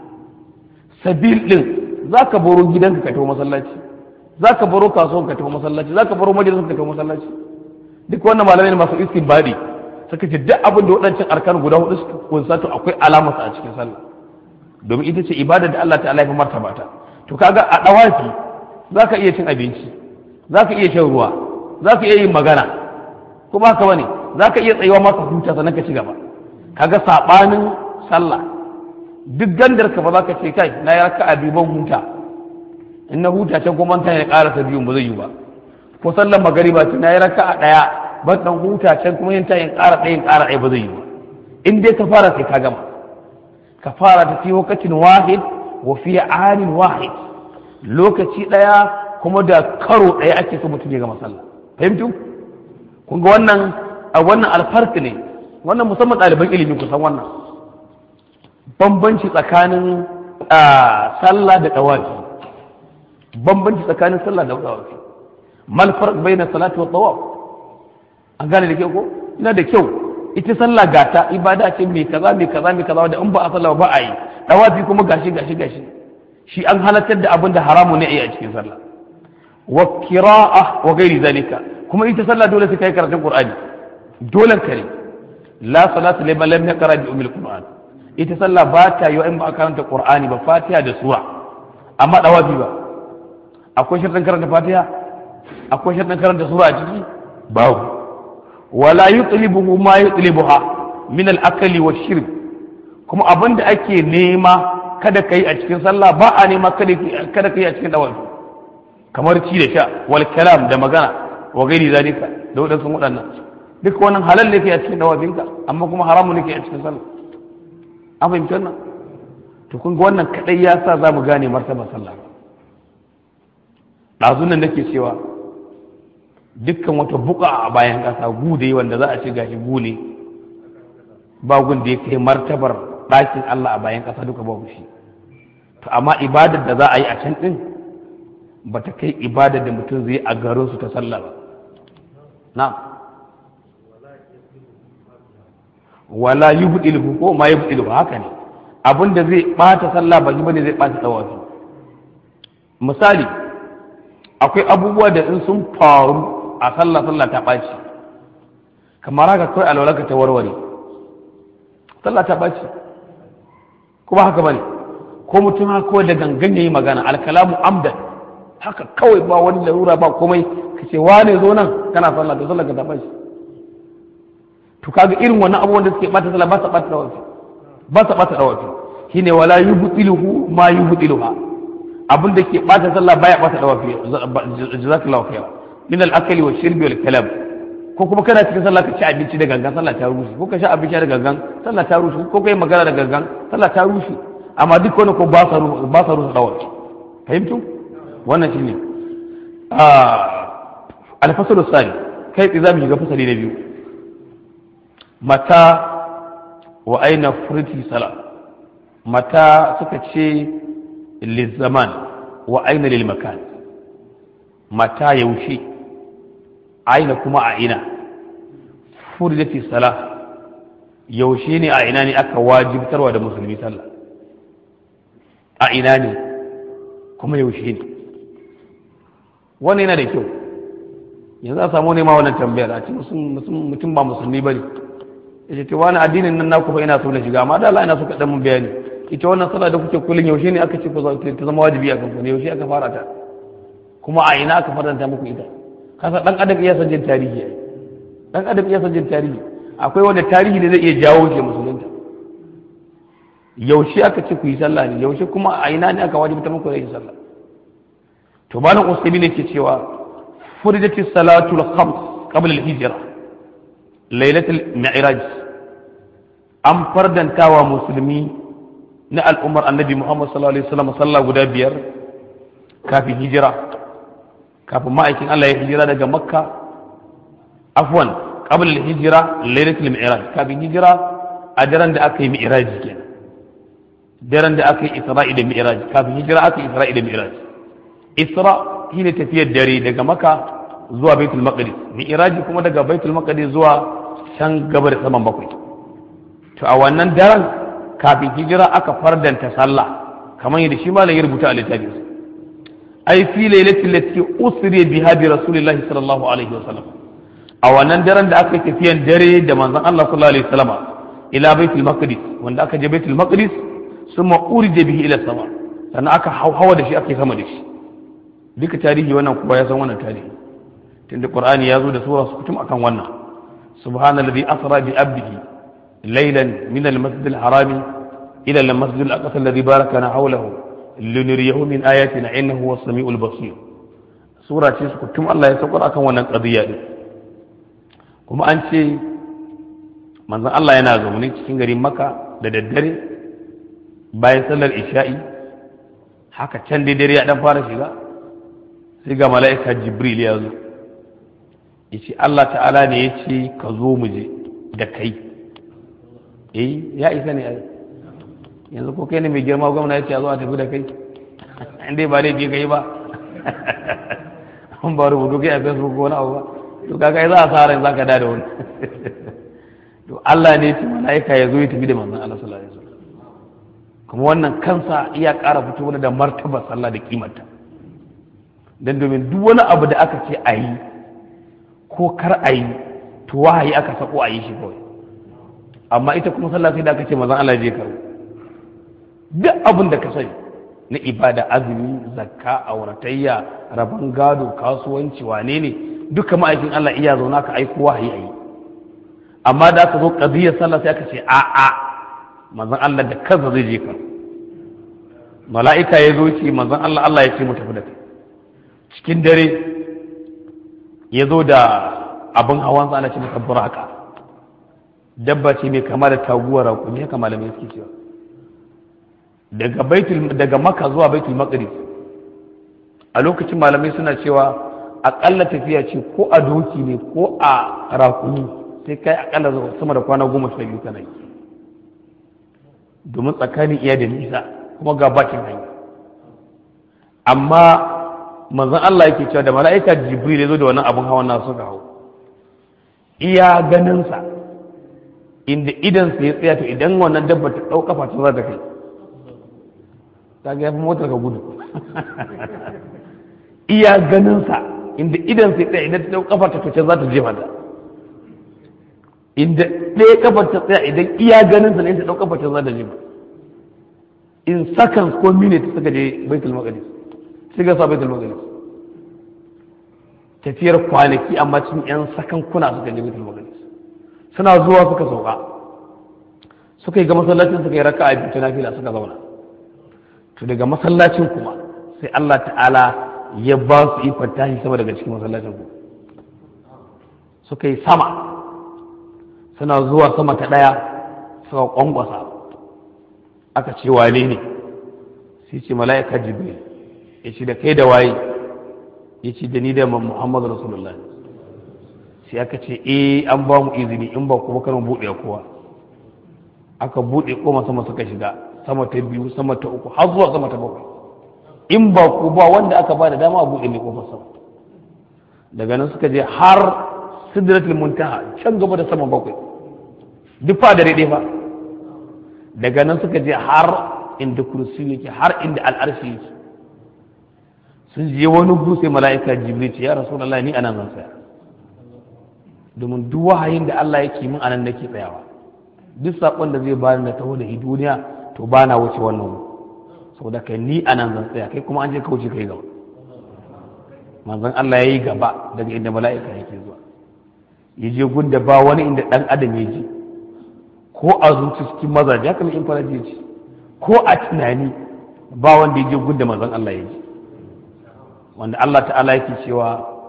sabil din zaka baro gidanka ka tafi masallaci zaka baro kasuwan ka tafi masallaci zaka baro majalisun ka tafi masallaci duk wannan malamai ne masu istinbadi suka ce duk abin da waɗancan arkan guda hudu suka kunsa to akwai alamarsa a cikin sallah domin ita ce ibada da Allah ta'ala ya martaba ta to kaga a dawafi zaka iya cin abinci zaka iya shan ruwa zaka iya yin magana kuma haka bane zaka iya tsayuwa maka huta sannan ka ci gaba kaga sabanin sallah duk gandar ka ba za ka ce kai na yi raka'a biyu ban huta in na huta can kuma ta ya karasa biyun ba zai yi ba ko sallar magariba ce na yi raka'a daya ban dan huta can kuma yin ta yin ƙara ɗaya yin ƙara ɗaya ba zai yi ba in dai ka fara sai ka gama ka fara ta fi lokacin wahid wa fi anin wahid lokaci ɗaya kuma da karo ɗaya ake so mutum ya gama sallah fahimtu kun ga wannan a wannan alfarki ne wannan musamman ɗaliban ilimi kusan wannan bambanci tsakanin sallah da ɗawafi bambanci tsakanin sallah da ɗawafi mal farq bayna salati wa tawaf an gane da kyau ko ina da kyau ita sallah gata ibada ce mai kaza mai kaza mai kaza da in ba a sallah ba a yi dawafi kuma gashi gashi gashi shi an halartar da abin da haramu ne a yi a cikin sallah wa qira'a wa ghairi zalika kuma ita sallah dole sai kai karatun qur'ani dole kare la salata liman lam yaqra bi ummil qur'an ita sallah ba ta yi in ba a karanta qur'ani ba fatiha da sura amma dawafi ba akwai sharɗin karanta fatiha akwai sharɗin karanta sura a ciki babu wala yutlibuhu ma yutlibuha min al-akli wa shirb kuma abin da ake nema kada kai a cikin sallah ba a nema kada kai a cikin dawafi kamar ci da sha wal kalam da magana wa gairi zalika da wadansu waɗannan duk wannan halal ne kai a cikin dawafinka amma kuma haramun ne kai a cikin sallah an fahimci wannan to kun ga wannan kadai ya sa za mu gane martaba sallah ɗazun nan nake cewa dukkan wata buka a bayan ƙasa gude wanda za a ce gashi gune ba gun da ya kai martabar ɗakin Allah a bayan ƙasa duka babu shi to amma ibadar da za a yi a can ɗin ba ta kai ibadar da mutum zai a garin su ta sallah ba na wala yubdil ko ma yubdil haka ne abin da zai bata sallah ba bane zai bata tawafi misali akwai abubuwa da in sun faru a sallah sallah ta ɓaci kamar haka kawai alwalarka ta warware sallah ta ɓaci kuma haka bane ko mutum haka kawai da gangan yayi magana alkalamu amdan haka kawai ba wani larura ba komai ka ce wane zo nan kana sallah to sallah ka ta ɓaci to kaga irin wannan abubuwan da suke ɓata sallah ba sa ɓata dawafi ba sa ɓata dawafi shine wala yubtiluhu ma yubtiluha abin da ke ɓata sallah baya ɓata dawafi jazakallahu khairan min al-akali wa shirbi wal kalam ko kuma kana cikin sallah ka ci abinci da gangan sallah ta rushe ko ka sha abinci da gangan sallah ta rushe ko kai magana da gangan sallah ta rushe amma duk wani ko ba sa ba sa rushe dawar fahimtu wannan shine al-fasl sani kai tsaye zamu shiga fasali na biyu mata wa aina furti sala mata suka ce lizaman wa aina lil makan mata yaushe aina kuma a ina furidati sala yaushe ne a ina ne aka wajibtarwa da musulmi sallah a ina ne kuma yaushe ne wannan yana da kyau yanzu a samu nema wannan tambayar a ce mutum ba musulmi ba ne yace to wani addinin nan naku fa ina so na shiga amma da Allah ina so ka dan mun bayani ita wannan sallah da kuke kullun yaushe ne aka ce ku ta zama wajibi a kanku ne yaushe aka fara ta kuma a ina aka faranta muku ita kasa dan adam iya san jin tarihi dan adam iya san jin tarihi akwai wanda tarihi ne zai iya jawo ke musulunta yaushe aka ce ku yi sallah ne yaushe kuma a ina ne aka wajibta muku da yin sallah to malam usaimi ne ke cewa furidati salatul khams qabla al-hijra lailatul mi'raj an fardantawa musulmi na al'ummar annabi muhammad sallallahu alaihi wasallam sallah guda biyar kafin hijira kafin ma'aikin Allah ya hijira daga makka afwan qabla al-hijra lailatul mi'raj kafin hijira a daren da aka yi mi'raj kenan daren da aka yi isra'i da mi'raj kafin hijira aka yi isra'i da mi'raj isra shine tafiyar dare daga maka zuwa baitul maqdis mi'raj kuma daga baitul maqdis zuwa can gaba da saman bakwai to a wannan daren kafin hijira aka fardanta sallah kamar yadda shi malam ya rubuta a littafin ai fi lailatul lati usri biha bi rasulillahi sallallahu alaihi wasallam a wannan daren da aka yi tafiyan dare da manzon Allah sallallahu alaihi wasallam ila baitul maqdis wanda aka je baitul maqdis summa urida bihi ila sama sannan aka hawa da shi aka yi sama da shi duka tarihi wannan kowa ya san wannan tarihi tunda qur'ani ya zo da sura su kutum akan wannan subhanallazi asra bi abdihi laylan min al-masjid al-haram ila al-masjid al-aqsa alladhi barakana hawlahu linuriyahu min ayatina innahu huwas samiul basir sura ce su kutum Allah ya saukar akan wannan qadiya din kuma an ce manzon Allah yana zaune cikin garin Makka da daddare bayan sallar isha'i haka can dai dare ya dan fara shiga sai ga mala'ika jibril ya zo ya ce Allah ta'ala ne ya ce ka zo mu je da kai eh ya isa ne ai yanzu ko kai ne mai girma gwamna ya ce a zo a tafi da kai inda ba dai je kai ba an ba rubutu kai a facebook ko wani abu ba to kaga ai za a sa ran zaka da da wani to Allah ne ya ce mala'ika ya zo ya tafi da manzon Allah sallallahu alaihi wasallam kuma wannan kansa iya ƙara fito da martaba sallah da kimarta don domin duk wani abu da aka ce a yi ko kar a yi to wahayi aka sako a yi shi kawai amma ita kuma sallah sai da aka ce mazan Allah je karo duk abin da ka sani na ibada azumi zakka auratayya rabon gado kasuwanci wane ne duka ma'aikin Allah iya zauna ka aiko wahayi a yi amma da aka zo qadiyar sallah sai aka ce a a manzon Allah da kansa zai je karo mala'ika ya zo ce manzon Allah Allah ya ce mu tafi da kai cikin dare ya zo da abin hawan ana ce masa buraka dabba ce mai kama da taguwar raƙumi haka malamai suke cewa daga baitul daga maka zuwa baitul maqdis a lokacin malamai suna cewa akalla tafiya ce ko a doki ne ko a raƙumi sai kai akalla sama da kwana goma sha biyu kana yi domin tsakanin iya da nisa kuma ga bakin hanya amma manzon Allah yake cewa da mala'ika jibril ya zo da wannan abun hawan nasu suka hau iya ganinsa inda idan ya tsaya to idan wannan dabba ta ɗau kafa ta za ta kai ta ga yafi motar ka gudu iya ganinsa inda idan sai tsaya idan ta ɗau kafa ta to za ta jefa ta inda ɗaya kafar ta tsaya idan iya ganinsa ne ta ɗau kafa ta za ta jefa in seconds ko minutes suka je baitul maqdis shiga sa baitul maqdis tafiyar kwanaki amma cikin yan sakan kuna suka je baitul maqdis suna zuwa suka sauka suka yi ga masallacin suka yi raka'a biyu ta nafila suka zauna to daga masallacin kuma sai Allah ta'ala ya ba su ikon tashi sama daga cikin masallacin ku suka yi sama suna zuwa sama ta ɗaya suka kwankwasa aka ce wane ne sai ce mala'ika jibril ya ce da kai da waye ya ce da ni da muhammadu rasulullah sai aka ce eh an ba mu izini in ba kuma kan buɗe kowa aka buɗe koma sama suka shiga sama ta biyu sama ta uku har zuwa sama ta bakwai in ba ku ba wanda aka ba da dama a buɗe mai kofar sama daga nan suka je har sidratul muntaha can gaba da sama bakwai duk fa da daidai fa daga nan suka je har inda kursi yake har inda al'arshi yake sun je wani gu sai mala'ika jibril ce ya rasulullahi ni anan zan tsaya domin duk wahayin da Allah yake min anan nake tsayawa duk sakon da zai bani na taho da duniya to ba na wuce wannan saboda kai ni a nan zan tsaya kai kuma an je ka wuce kai gaba manzon Allah ya yi gaba daga inda mala'ika yake zuwa ya je gunda ba wani inda dan adam ya je ko a zuci cikin mazaje haka in fara je ci ko a tunani ba wanda ya je gunda manzon Allah ya je wanda Allah ta'ala yake cewa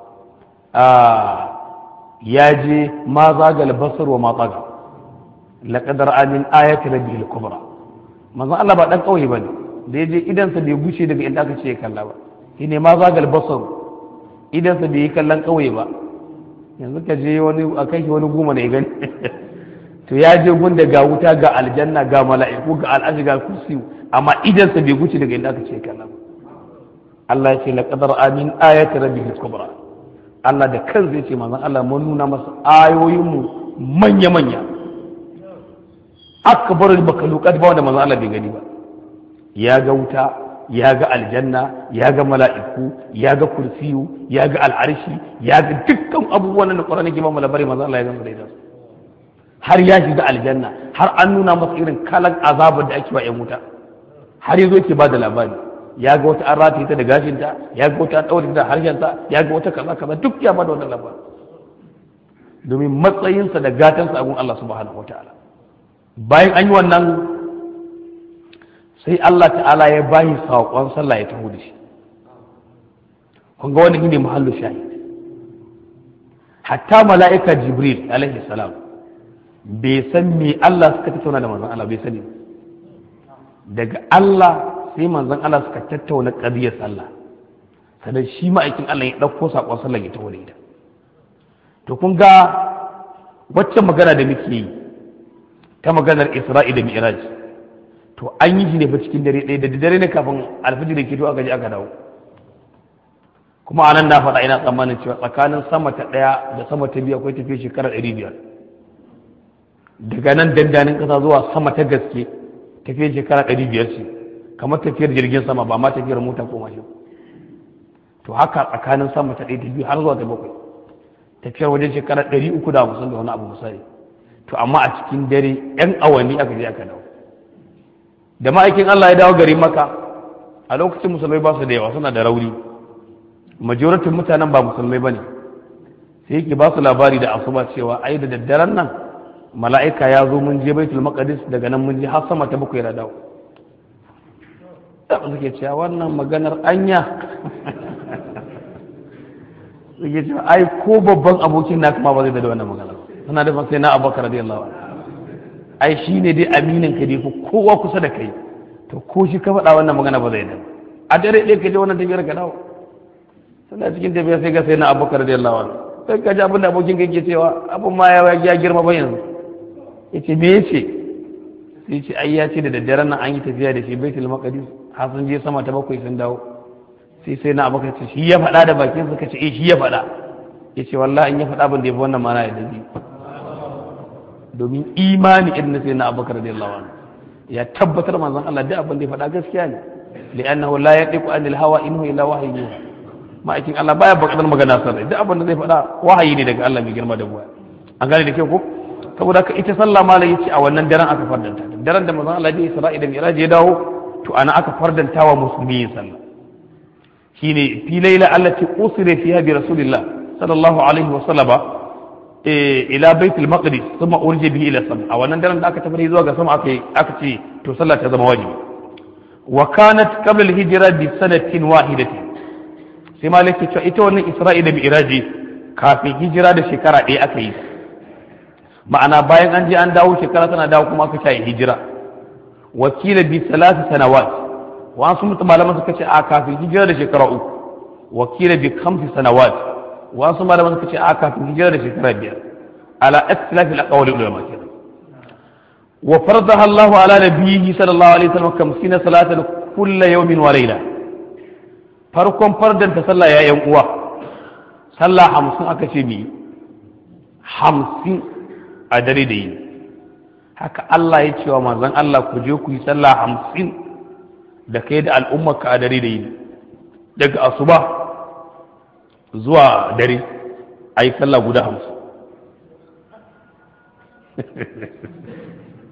ya je ma zagal basar wa ma tsaga laqad ra'a min ayati rabbil kubra manzon Allah ba dan kauye bane da ya je idansa bai guce daga inda aka ce ya kalla ba shine ma zagal basar idansa bai yi kallon kauye ba yanzu ka je wani a kai shi wani goma ne gani to ya je gunda ga wuta ga aljanna ga mala'iku ga al'aji ga kursi amma idansa bai guce daga inda aka ce ya kalla ba Allah ya ce laqad ra'a min ayati rabbil kubra Allah da kan zai ce manzon Allah mun nuna masa ayoyinmu manya manya akbarul makhluqat ba wanda manzon Allah bai gani ba ya ga wuta ya ga aljanna ya ga mala'iku ya ga kursiyu ya ga al'arshi ya ga dukkan abubuwan da Qur'ani ke ba mu labari manzon Allah ya gama da har ya shiga aljanna har an nuna masa irin kalan azabar da ake wa 'yan wuta har yazo yake ba da labari ya ga wata an rataye ta da gashinta ya ga wata an ɗaure da harshenta ya ga wata kaza kaza duk ya bada wannan labarin domin matsayinsa da gatansa a gun Allah subhanahu wataala bayan an yi wannan sai Allah ta'ala ya bayi saƙon sallah ya taho da shi kun ga wani ne mahallu shahid hatta mala'ika jibril alaihi salam bai san me Allah suka tattauna da manzon Allah bai sani daga Allah sai manzon Allah suka tattauna ƙadiyar sallah sannan shi ma'aikin Allah ya ɗauko saƙon sallah ya taho da ita to kun ga waccan magana da muke yi ta maganar Isra'i da Mi'raj to an yi shi ne fa cikin dare ɗaya da dare ne kafin alfijir ke to aka je aka dawo kuma a nan na faɗa ina tsammanin cewa tsakanin sama ta ɗaya da sama ta biyu akwai tafiya shekarar ɗari biyar daga nan dandanin ƙasa zuwa sama ta gaske tafiya shekara ɗari biyar ce kamar tafiyar jirgin sama ba ma tafiyar mota ko mashin to haka tsakanin sama ta ɗaya ta biyu har zuwa ta bakwai tafiyar wajen shekara ɗari uku da hamsin da wani abu misali to amma a cikin dare yan awanni aka je aka dawo da ma'aikin Allah ya dawo gari maka a lokacin musulmai ba su da yawa suna da rauni majoratin mutanen ba musulmai ba ne sai yake ba su labari da asuba cewa ai da daddaren nan mala'ika ya zo mun je baitul maqdis daga nan mun je har sama ta bakwai da dawo da suke cewa wannan maganar anya suke cewa ai ko babban abokin na kuma ba zai da wannan maganar suna da sai na abubakar radiyallahu anhu ai shi ne dai aminin ka dai kowa kusa da kai to ko shi ka faɗa wannan magana ba zai da a dare ɗaya ka je wannan tafiyar ka dawo suna cikin tafiya sai ga sai na abubakar radiyallahu anhu sai ka ji abin da abokin ka yake cewa abin ma ya girma ba yanzu yace me yace sai ce ai ya ce da daddaren nan an yi tafiya da shi baitul maqdis har sun je sama ta bakwai sun dawo sai sai na abubakar ce shi ya faɗa da bakin suka ce eh shi ya faɗa yace wallahi in ya faɗa ban da yabi wannan mana ya dabi domin imani irin na sai na abubakar radiyallahu anhu ya tabbatar manzon Allah duk abin da ya faɗa gaskiya ne li'annahu la yadiqu anil hawa inhu illa wahyu ma'aikin Allah baya bakadar magana sarrai duk abin da zai faɗa wahayi ne daga Allah mai girma da buwa an gane da ke ko saboda ka ita sallah malai yace a wannan daren aka fardanta daren da manzon Allah ya Isra'i da Mi'raj ya dawo to ana aka fardanta wa musulmi yin sallah shine fi laila allati usira fiha bi rasulillah sallallahu alaihi wa sallama ila baitul maqdis thumma urja bihi ila sama a wannan daren da aka tafi zuwa ga sama aka aka ce to sallah ta zama wajibi wa kanat qabla al-hijra bi sanatin wahidatin sai malik ce ita wannan isra'i da mi'raji kafin hijira da shekara ɗaya aka yi ma'ana bayan an je an dawo shekara tana dawo kuma aka shayi hijira wakila bi salati sanawat wasu mutum malaman suka ce a kafin hijira da shekara uku wakila bi khamsi sanawat wasu malaman suka ce a kafin hijira da shekara biyar ala ikhtilafi al-aqwali ulama kenan wa faradaha Allah ala nabiyhi sallallahu alaihi wasallam kamsina salatan kullu yawmin wa layla farkon fardanta sallah ya yan uwa sallah hamsin aka ce mi hamsin a dare da yini haka Allah ya cewa manzon Allah ku je ku yi sallah hamsin da kai da al'ummarka a dare da yini daga asuba zuwa dare a yi sallah guda hamsin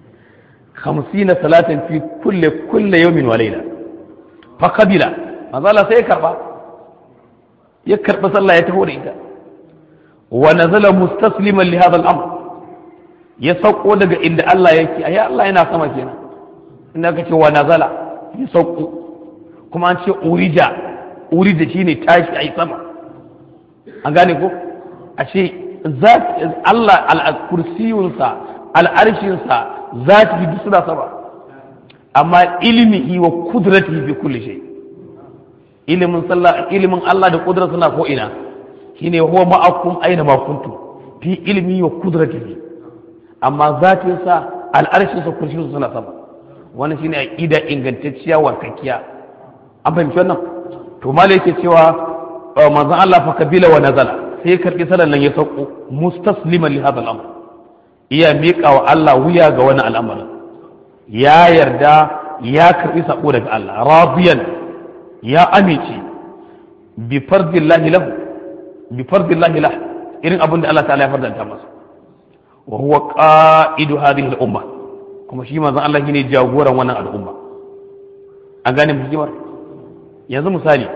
hamsina salatin fi kulle kulle yawmin wa layla fa qabila manzo Allah sai ya karba ya karba sallah ya taho da ita wa nazala mustasliman li hadha al-amr ya sauko daga inda Allah yake ayi Allah yana sama kenan inda ka ce wa nazala ya sauko kuma an ce urija urija shine tashi ayi sama an gane ko a ce Allah al-kursiyunsa al-arshinsa zati duk suna sama amma ilmihi wa kudratihi bi kulli shay ilimin sallah ilimin Allah da kudrar suna ko ina shine huwa ma'akum aina ma kuntum fi ilmi wa kudratihi amma zatinsa al'arshinsa kursiyunsa suna sama wannan shine aqida ingantacciya warkakkiya an fahimci wannan to malai yake cewa manzon Allah fa kabila wa nazala sai karbi sallan nan ya sauko mustasliman li hadha al-amr iya miƙa wa Allah wuya ga wani al'amarin ya yarda ya karbi sako daga Allah radiyan ya amince bi fardillahi lahu bi fardillahi lahu irin abin da Allah ta'ala ya fardanta masa wa huwa qa'idu hadhihi al-umma kuma shi manzon Allah shine jagoran wannan al'umma an gane hikimar yanzu misali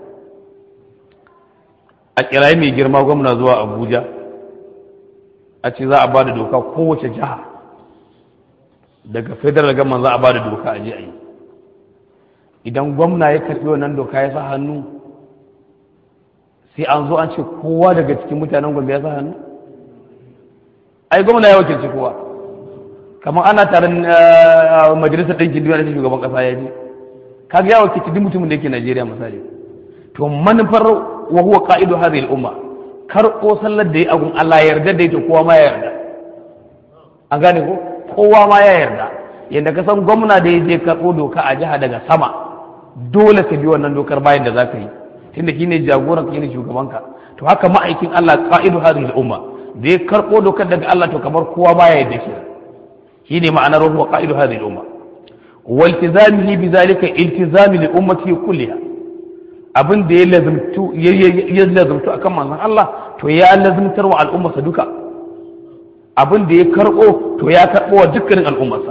a kirayi mai girma gwamna zuwa Abuja a ce za a ba da doka kowace jiha daga federal government za a ba da doka a je a yi idan gwamna ya karɓi wannan doka ya sa hannu sai an zo an ce kowa daga cikin mutanen gwamna ya sa hannu ai gwamna ya wakilci kowa kamar ana taron majalisar ɗinkin duniya da shugaban ƙasa ya je kaga ya wakilci duk mutumin da yake Najeriya misali to manufar wa huwa qa'idu hadhihi al-umma karɓo sallar da ya agun Allah ya yarda da ita kowa ma ya yarda an gane ko kowa ma ya yarda yadda ka san gwamna da ya je karɓo doka a jiha daga sama dole ka bi wannan dokar bayan da za ka yi tunda shi ne jagoran ka ne shugabanka to haka ma'aikin Allah qa'idu hadhihi al-umma da ya karɓo dokar daga Allah to kamar kowa ma ya yarda shi shi ne ma'anar huwa qa'idu hadhihi al-umma waltizamihi bizalika iltizami li ummati kulliha abin da ya lazumtu ya lazumtu akan manzon Allah to ya lazumtar wa al'ummarsa duka abin da ya karbo to ya karbo wa dukkanin al'ummarsa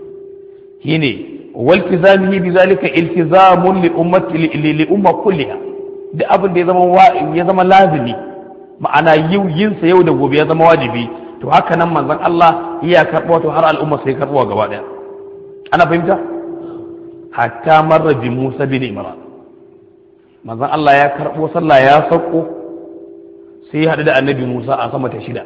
shine waltizamihi bizalika iltizamun li ummati li umma kulliha duk abin da ya zama ya zama lazimi ma'ana yin sa yau da gobe ya zama wajibi to haka nan manzon Allah ya karbo to har al'umma sai karbo gaba daya ana fahimta hatta marra bi Musa bin Imran manzon Allah ya karbo sallah ya sauko sai ya haɗu da annabi Musa a sama ta shida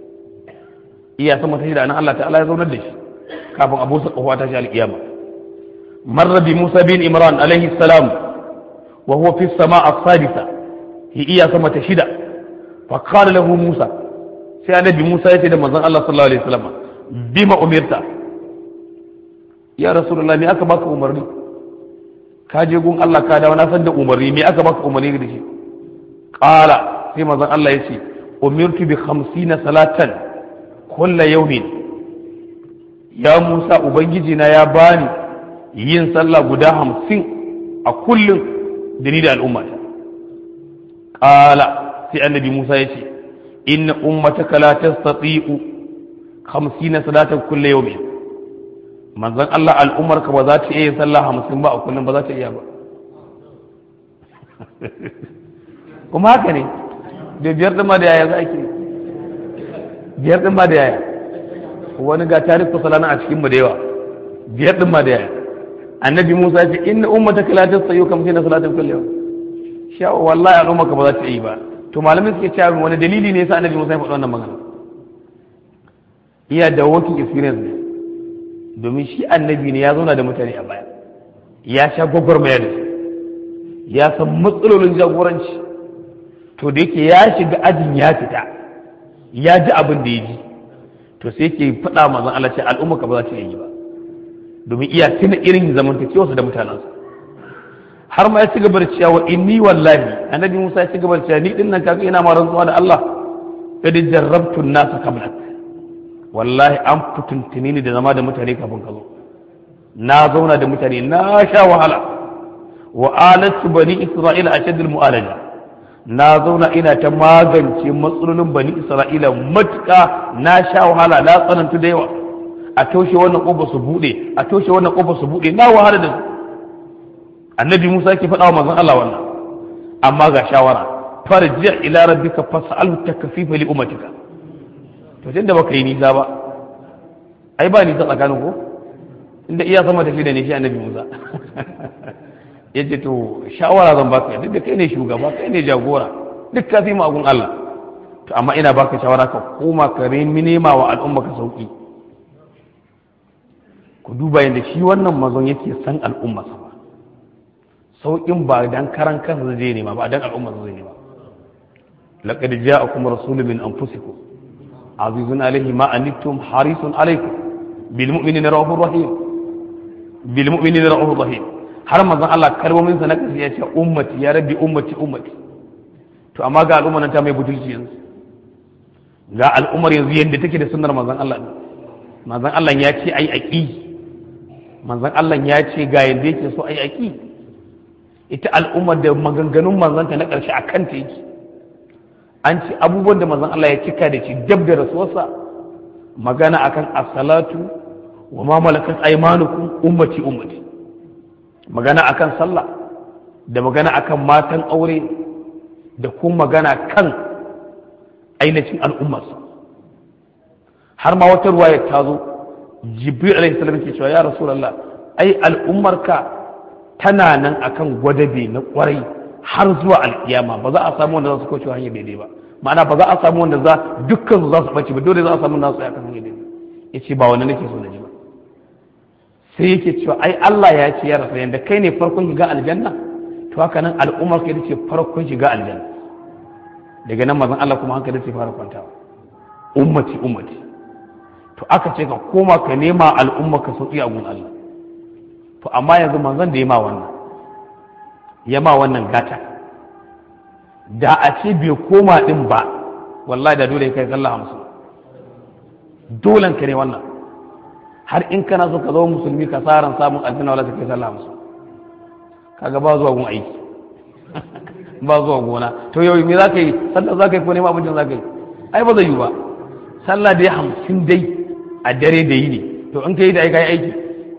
iya sama ta shida nan Allah ta'ala ya zaunar da shi kafin abu sa kofa ta shi alƙiyama marra bi Musa bin Imran alaihi salam wa huwa fi sama as-sadisa hi iya sama ta shida fa qala lahu Musa sai annabi Musa ya ce da manzon Allah sallallahu alaihi wasallam bima umirta ya rasulullah me aka baka umarni ka je gun Allah ka dawo na san da umarni me aka baka umarni da shi qala sai manzon Allah yace umirtu bi 50 salatan kulla yawmin ya Musa ubangiji na ya bani yin sallah guda 50 a kullum da ni da al'umma qala sai annabi Musa yace inna ummataka la tastati'u 50 salatan kulla yawmin manzon Allah al'umarka ba za ta iya yin sallah hamsin ba a kullum ba za ta iya ba kuma haka ne da biyar ɗin ma da yaya za a ke biyar ɗin ma da yaya wani ga tarihi salana a cikin mu da yawa biyar ɗin ma da yaya annabi musa ce inna ummata kala ta sayo kam sai na salatin kullu yau sha wallahi al'ummarka ba za ta yi ba to malamin suke cewa wani dalili ne yasa annabi musa ya faɗi wannan magana iya da working experience ne domin shi annabi ne ya zauna da mutane a baya ya sha gwagwarmaya da su ya san matsalolin jagoranci to da yake ya shiga ajin ya fita ya ji abin da ya ji to sai yake faɗa mazan Allah ce al'umma ka ba za ta yi ba domin iya tuna irin zamantakewarsa da mutanensa har ma ya ci gaba da cewa inni wallahi annabi Musa ya ci gaba da cewa ni dinnan kaga ina ma rantsuwa da Allah kad jarrabtu an-nasa qablak wallahi an fituntuni ni da zama da mutane kafin ka zo na zauna da mutane na sha wahala wa alatu bani isra'ila ashaddul mu'alaja na zauna ina ta magance matsalolin bani isra'ila matuka na sha wahala na tsanantu da yawa a toshe wannan ƙofa su buɗe a toshe wannan ƙofa su buɗe na wahala da su annabi musa ke faɗa wa manzon Allah wannan amma ga shawara farji ila rabbika fas'alhu takfifa li ummatika to tunda baka yi nisa ba ai ba nisa tsakanin ko inda iya sama tafi da ne shi annabi musa yace to shawara zan baka duk da kai ne shugaba kai ne jagora duk ka fi magun Allah to amma ina baka shawara ka koma ka remi nema wa al'umma ka sauki ku duba yadda shi wannan mazon yake san al'umma sa sauƙin ba dan karan kansa zai nema ba dan al'umma zai nema laqad ja'akum rasulun min anfusikum azizun alayhi ma anittum harisun alaykum bil mu'minina rahur rahim bil mu'minina rahur rahim har manzon Allah kalmomin sa na kasu ya ce ummati ya rabbi ummati ummati to amma ga al'umma nan ta mai butulci yanzu ga al'ummar yanzu yadda take da sunnar manzon Allah manzon Allah ya ce ai aqi manzon Allah ya ce ga yadda yake so ai aqi ita al'ummar da maganganun manzanta na ƙarshe a kanta yake an ce abubuwan da manzon Allah ya cika da shi dab da rasuwarsa magana akan as-salatu wa ma malakat aymanukum ummati ummati magana akan sallah da magana akan matan aure da kuma magana kan ainihin al'ummarsa har ma wata ruwaya ta zo jibril alaihi salam ke cewa ya rasulullah ai al'ummarka tana nan akan gwadabe na kwarai har zuwa alkiyama ba za a samu wanda za su kauce hanyar daidai ba ma'ana ba za a samu wanda za dukkan su za su bace ba dole za a samu nasu akan hanyar daidai yace ba wani nake so na ji ba sai yake cewa ai Allah ya ce ya rasa yanda kai ne farkon shiga aljanna to haka nan al'ummar ka ce farkon shiga aljanna daga nan mazan Allah kuma hankali sai fara kwantawa ummati ummati to aka ce ka koma ka nema al'umma ka sauki a gun Allah to amma yanzu manzon da ya ma wannan ya ma wannan gata da a ce bai koma din ba wallahi da dole kai sallah hamsin dolen ka ne wannan har in kana so ka zama musulmi ka tsaran samun aljanna wala kai sallah hamsin kaga ba zuwa gun aiki ba zuwa gona to yau me za ka yi sallah za ka yi ko neman abincin za ka yi ai ba zai yi ba sallah dai hamsin dai a dare da yi ne to in ka yi da ai ka yi aiki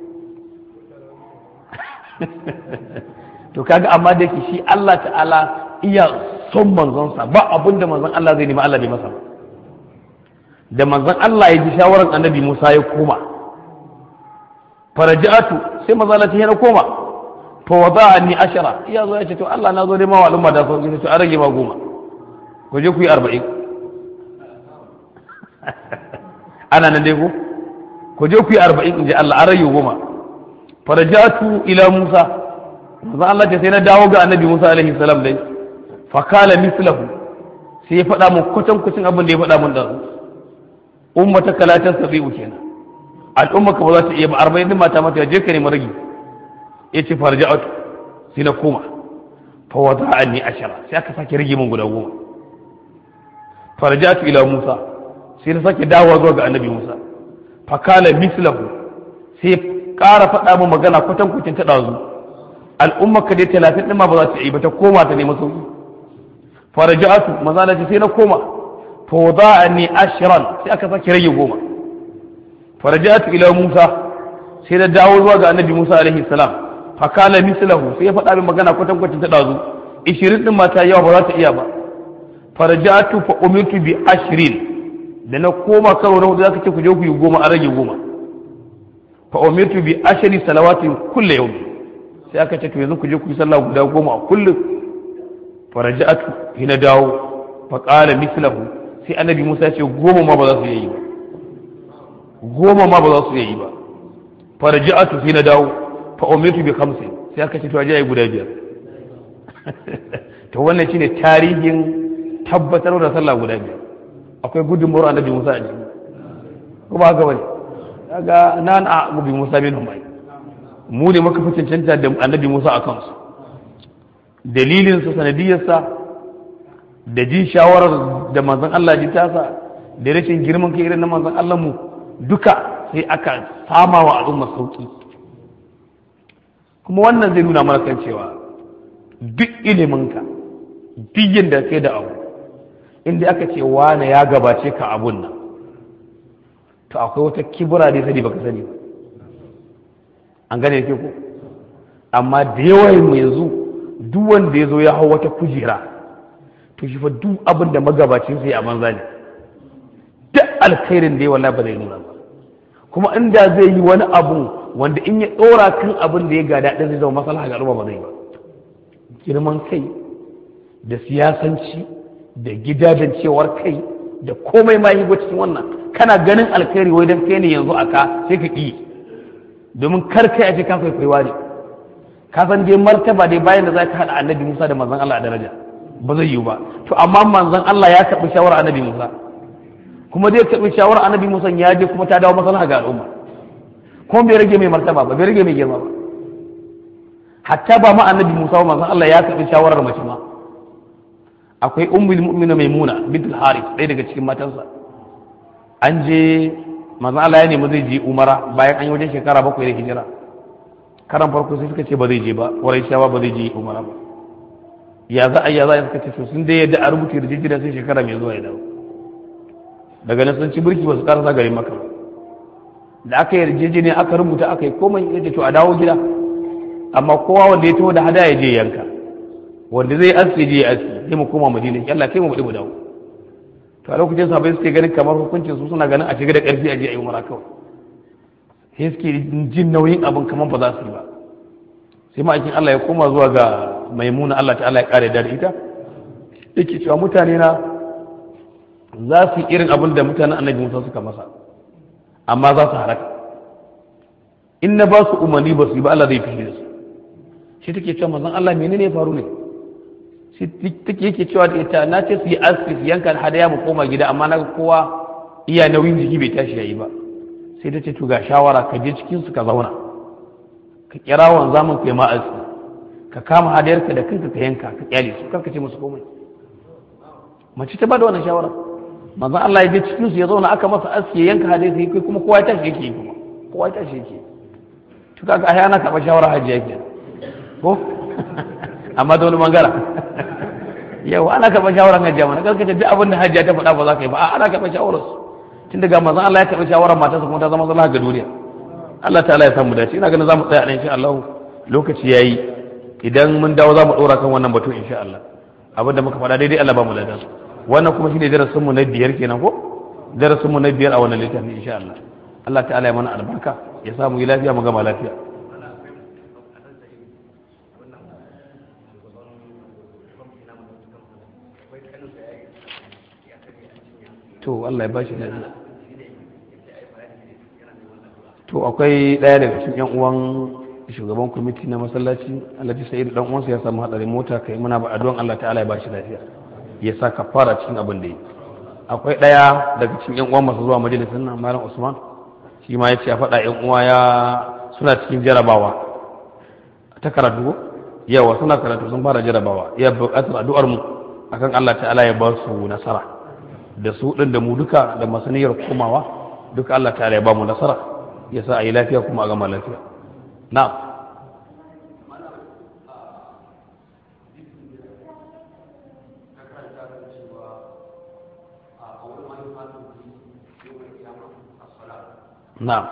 to kaga amma da yake shi Allah ta'ala iya son manzonsa ba abin da manzon Allah zai nemi Allah bai masa da manzon Allah ya ji shawaran annabi Musa ya koma faraja'atu sai manzon Allah ya koma fa wada'ani ashara iya zo ya ce to Allah na zo dai ma wa al'umma da sauki to an rage ma goma ku je ku yi arba'in ana nan dai ko ku je ku yi arba'in in ji Allah an rage goma farajatu ila Musa manzo Allah ce sai na dawo ga annabi Musa alaihi salam dai fa kala mislahu sai ya faɗa mun kwatan kwacin abin da ya faɗa mun da ummata kalatan sabi'u kenan al'umma ka ba za ta iya ba arba'in din mata mata je ka ne maragi yace farja'atu sai na koma fa wada'ani ashara sai aka sake rage mun guda goma farja'atu ila Musa sai na sake dawowa zuwa ga annabi Musa fa kala mislahu sai ƙara faɗa min magana kwatan kwacin ta ɗazu al'ummar ka dai talatin ɗin ma ba za ta yi ba ta koma ta nemi sauki faraja'atu maza na ce sai na koma fa wada'ani ashran sai aka sake rage goma faraja'atu ila Musa sai na dawo zuwa ga annabi Musa alaihi salam fa kala mislahu sai ya faɗa min magana kwatan kwacin ta ɗazu ishirin ɗin ma ta yawa ba za ta iya ba faraja'atu fa umirtu bi ashrin da na koma karo na hudu zaka ce ku je ku yi goma a rage goma fa umirtu bi ashri salawati kulli yawm sai aka ce to yanzu ku je ku yi sallah guda goma a kullum faraja'atu hina dawo fa qala mislahu sai annabi Musa ya ce goma ma ba za su yi ba goma ma ba za su yi ba faraja'atu hina dawo fa umirtu bi khamsin sai aka ce to aje guda biyar to wannan shine tarihin tabbatar da sallah guda biyar akwai gudunmuwar annabi Musa a jiki ko ba haka bane kaga nan a gubi Musa bin Umay mu ne muka fi cancanta da annabi Musa a kansu dalilin sa sanadiyar sa da jin shawarar da manzon Allah ji tasa da rashin girman kai irin na manzon Allah mu duka sai aka sama wa al'umma sauki kuma wannan zai nuna mana kan cewa duk iliminka duk yadda kai da abu inda aka ce wane ya gabace ka abun nan to akwai wata kibura da sani baka sani ba an gane ke ko amma da yawan mu yanzu duk wanda ya zo ya hau wata kujera to shi fa duk abin da magabacin sai a banza ne duk alkhairin da ya wallahi ba zai nuna ba kuma inda zai yi wani abu wanda in ya ɗora kan abin da ya gada ɗin zai zama maslaha ga al'umma ba zai ba girman kai da siyasanci da gidajencewar kai da komai ma yi cikin wannan kana ganin alkhairi wai dan kai ne yanzu aka sai ka ƙi domin kar kai a ce ka kwaikwaiwa ne ka san dai martaba dai bayan da za ka haɗa annabi musa da manzon allah a daraja ba zai yiwu ba to amma manzon allah ya karɓi shawarar annabi musa kuma zai karɓi shawarar annabi musa ya je kuma ta dawo maslaha ga al'umma kuma bai rage mai martaba ba bai rage mai girma ba hatta ba ma annabi musa ba manzon allah ya karɓi shawarar mace ma akwai ummul mu'mina maimuna bint al-harith ɗaya daga cikin matansa an je manzon allah ya nemi zai je umara bayan an yi wajen shekara bakwai da hijira karan farko sai suka ce ba zai je ba warai shawa ba zai je umara ba ya za a ya za a suka ce to sun dai yadda a rubuta yarjejeniya sai shekara mai zuwa ya dawo daga nan sun ci birki ba su karasa garin maka ba da aka yarjejeniya aka rubuta aka yi komai ya to a dawo gida amma kowa wanda ya taho da hada ya je yanka wanda zai aski je ya aski sai mu koma madina Allah kai mu bude mu dawo to a lokacin sahabbai suke ganin kamar hukuncin su suna ganin a shiga da karfi a je a yi umara kawai sai suke jin nauyin abin kamar ba za su yi ba sai ma'aikin Allah ya koma zuwa ga maimuna Allah ta'ala ya kare da ita yake cewa mutane na za su yi irin abin da mutanen annabi Musa suka masa amma za su halaka in na ba su umarni ba su yi ba Allah zai fi da su shi take cewa manzon Allah menene ya faru ne shi take yake cewa da ita na ce su yi aski su yanka hadaya mu koma gida amma na kowa iya nauyin jiki bai tashi yayi ba sai ta ce to ga shawara ka je cikin su ka zauna ka kira wan zaman kai ma aski ka kama hadayarka da kanka ka yanka ka kyale su karka ce musu komai mace ta bada wannan shawara manzon Allah ya je cikin su ya zauna aka masa aski ya yanka hadayar sai kai kuma kowa ya tashi yake kuma kowa ya tashi yake to kaga ai ana karɓar shawara hajji yake ko amma da wani mangara yau ana karɓar shawarar hajji mana karkace duk abin da hajji ta faɗa ba za ka yi ba ana karɓar shawarar su tun daga manzon Allah ya karɓi shawarar matarsa kuma ta zama zama ga duniya Allah ta'ala ya samu dace ina ganin za mu tsaya a insha Allah lokaci yayi idan mun dawo za mu ɗora kan wannan batu insha Allah abin da muka faɗa daidai Allah ba mu ladan wannan kuma shine darasin mu na biyar kenan ko darasin mu na biyar a wannan littafin insha Allah Allah ta'ala ya mana albarka ya samu yi lafiya mu gama lafiya to Allah ya bashi lafiya to akwai ɗaya daga cikin yan uwan shugaban kwamiti na masallaci alhaji sa'id dan uwansa ya samu hadarin mota kai muna ba addu'an Allah ta'ala ya bashi lafiya ya sa kafara cikin abin da yi akwai ɗaya daga cikin yan uwan masu zuwa majalisar nan malam Usman shi ma yace a faɗa yan uwa ya suna cikin jarabawa ta karatu yawa suna karatu sun fara jarabawa ya buƙatar addu'ar mu akan Allah ta'ala ya ba su nasara da su ɗin da mu duka da masaniyar komawa duka Allah ta'ala ya ba mu nasara ya sa a yi lafiya kuma a gama lafiya na na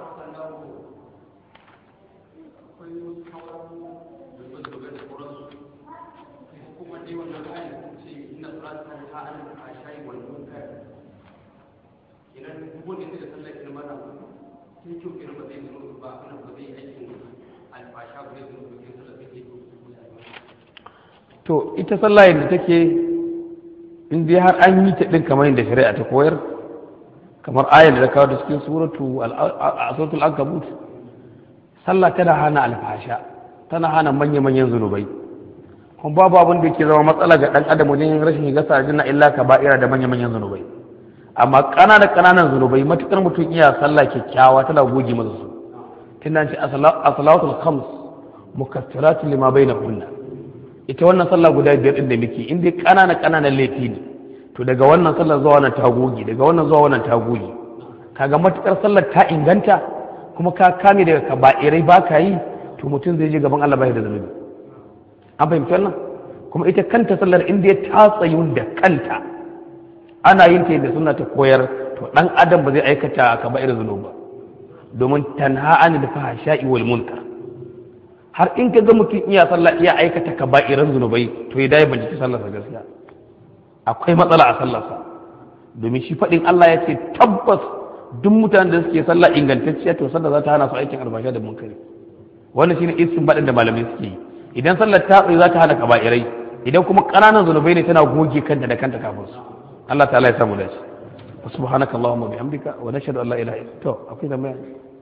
to ita sallah yadda take in dai har an yi ta din kamar yadda shari'a ta koyar kamar ayar da ta kawo da cikin suratu al ankabut sallah tana hana alfasha tana hana manya-manyan zunubai kuma babu abin da ke zama matsala ga dan adam wajen rashin shiga sarjina illa ka ba'ira da manya-manyan zunubai amma ƙananan ƙananan zunubai matukar mutum iya sallah kyakkyawa tana goge masa su tunda ce as-salawatul khams mukaffiratun lima bainahunna ita wannan sallah guda biyar din da muke in dai ƙananan ƙananan laifi ne to daga wannan sallar zuwa wannan ta goge daga wannan zuwa wannan ta goge kaga matukar sallar ta inganta kuma ka kame daga kaba'irai ba ka yi to mutum zai je gaban Allah bai da zunubi an fahimci wannan kuma ita kanta sallar in dai ta tsayu da kanta ana yin ta yadda suna ta koyar to dan adam ba zai aikata kaba'ir zunub ba domin tanha an da fahsha'i wal munkar har in ka ga mutum iya sallah iya aikata kaba'iran zunubai to ya dai bincike sallarsa gaskiya akwai matsala a sallarsa domin shi faɗin Allah ya ce tabbas duk mutanen da suke sallah ingantacciya to sallah za ta hana su aikin albasha da munkari wannan shine istin baɗin da malamai suke yi idan sallar ta tsaye za ta hana kaba'irai idan kuma ƙananan zunubai ne tana goge kanta da kanta kafin su Allah ta'ala ya samu dace subhanaka allahumma bihamdika wa nashhadu an la ilaha illa to akwai tambaya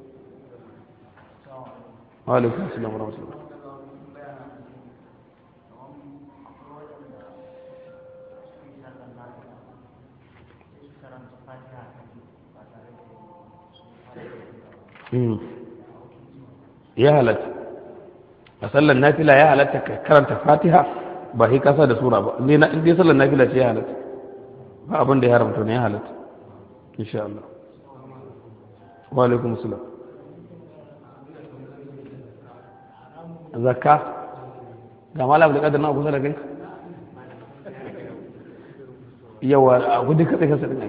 wa alaikum assalam wa rahmatullah ya halatta a sallar nafila ya halatta ka karanta fatiha ba sai kasa da sura ba ne na inda sallar nafila ce ya halatta ba abin da ya haramta ne ya halatta insha Allah wa alaikum salam zakka ga malam da kadar na kusa da kai yawa a gudu katse kasa din ai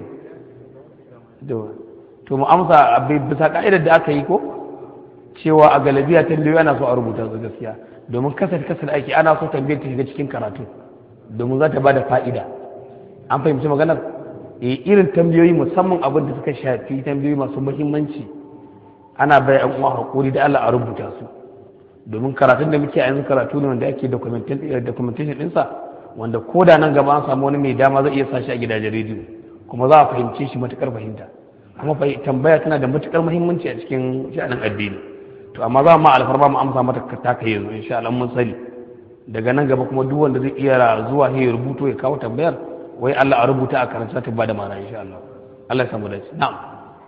to mu amsa bisa ka'idar da aka yi ko cewa a galabiya tambayoyi ana so a rubuta su gaskiya domin kasar kasar aiki ana so tambayar ta shiga cikin karatu domin za ta ba da fa'ida an fahimci maganar e irin tambayoyi musamman abin da suka shafi tambayoyi masu muhimmanci ana bai an uwa hakuri da Allah a rubuta su domin karatun da muke a yanzu karatu ne wanda ake documentation ɗinsa wanda ko da nan gaba an samu wani mai dama zai iya sashi a gidajen rediyo kuma za a fahimce shi matukar fahimta kuma tambaya tana da matukar muhimmanci a cikin sha'anin addini to amma za mu alfarma mu amsa mata ta kai yanzu insha Allah mun sani daga nan gaba kuma duk wanda zai iya zuwa ya rubuto ya kawo tambayar wai Allah a rubuta a karanta ta bada mana insha Allah Allah ya samu dace na'am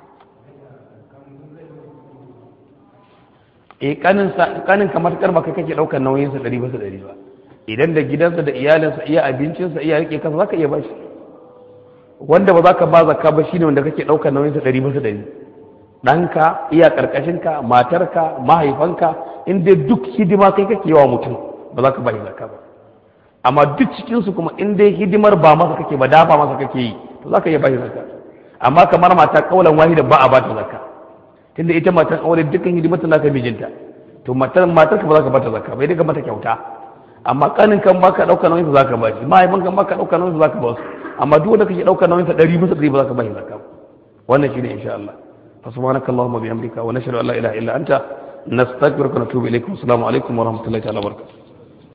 eh kanin sa kanin kamar kar baka kake daukar nauyin sa 100 bisa 100 ba idan da gidansa da iyalinsa iya abincinsa iya rike kansa zaka iya bashi wanda ba za ka ba zakka ba shine wanda kake daukar nauyin sa 100 bisa 100 ɗanka iya ƙarƙashinka matarka mahaifanka in dai duk hidima kai kake yawa mutum ba za ka ba zakka ba amma duk cikinsu kuma in dai hidimar ba masa kake ba dafa masa kake yi to za ka iya ba zakka amma kamar mata kaulan wahida ba a ba ta zakka tunda ita matan aure dukkan hidimar ta naka mijinta to matar matar ka ba za ka ba ta zakka bai daga mata kyauta amma kanin kan baka ɗauka nauyin sa za ka ba shi mahaifin kan baka ɗauka nauyin sa za ka ba su amma duk wanda kake ɗauka nauyin sa ɗari bisa ɗari ba za ka ba shi zakka wannan shine insha Allah فسبحانك اللهم وبحمدك ونشهد ان لا اله الا انت نستغفرك ونتوب اليك والسلام عليكم ورحمه الله تعالى وبركاته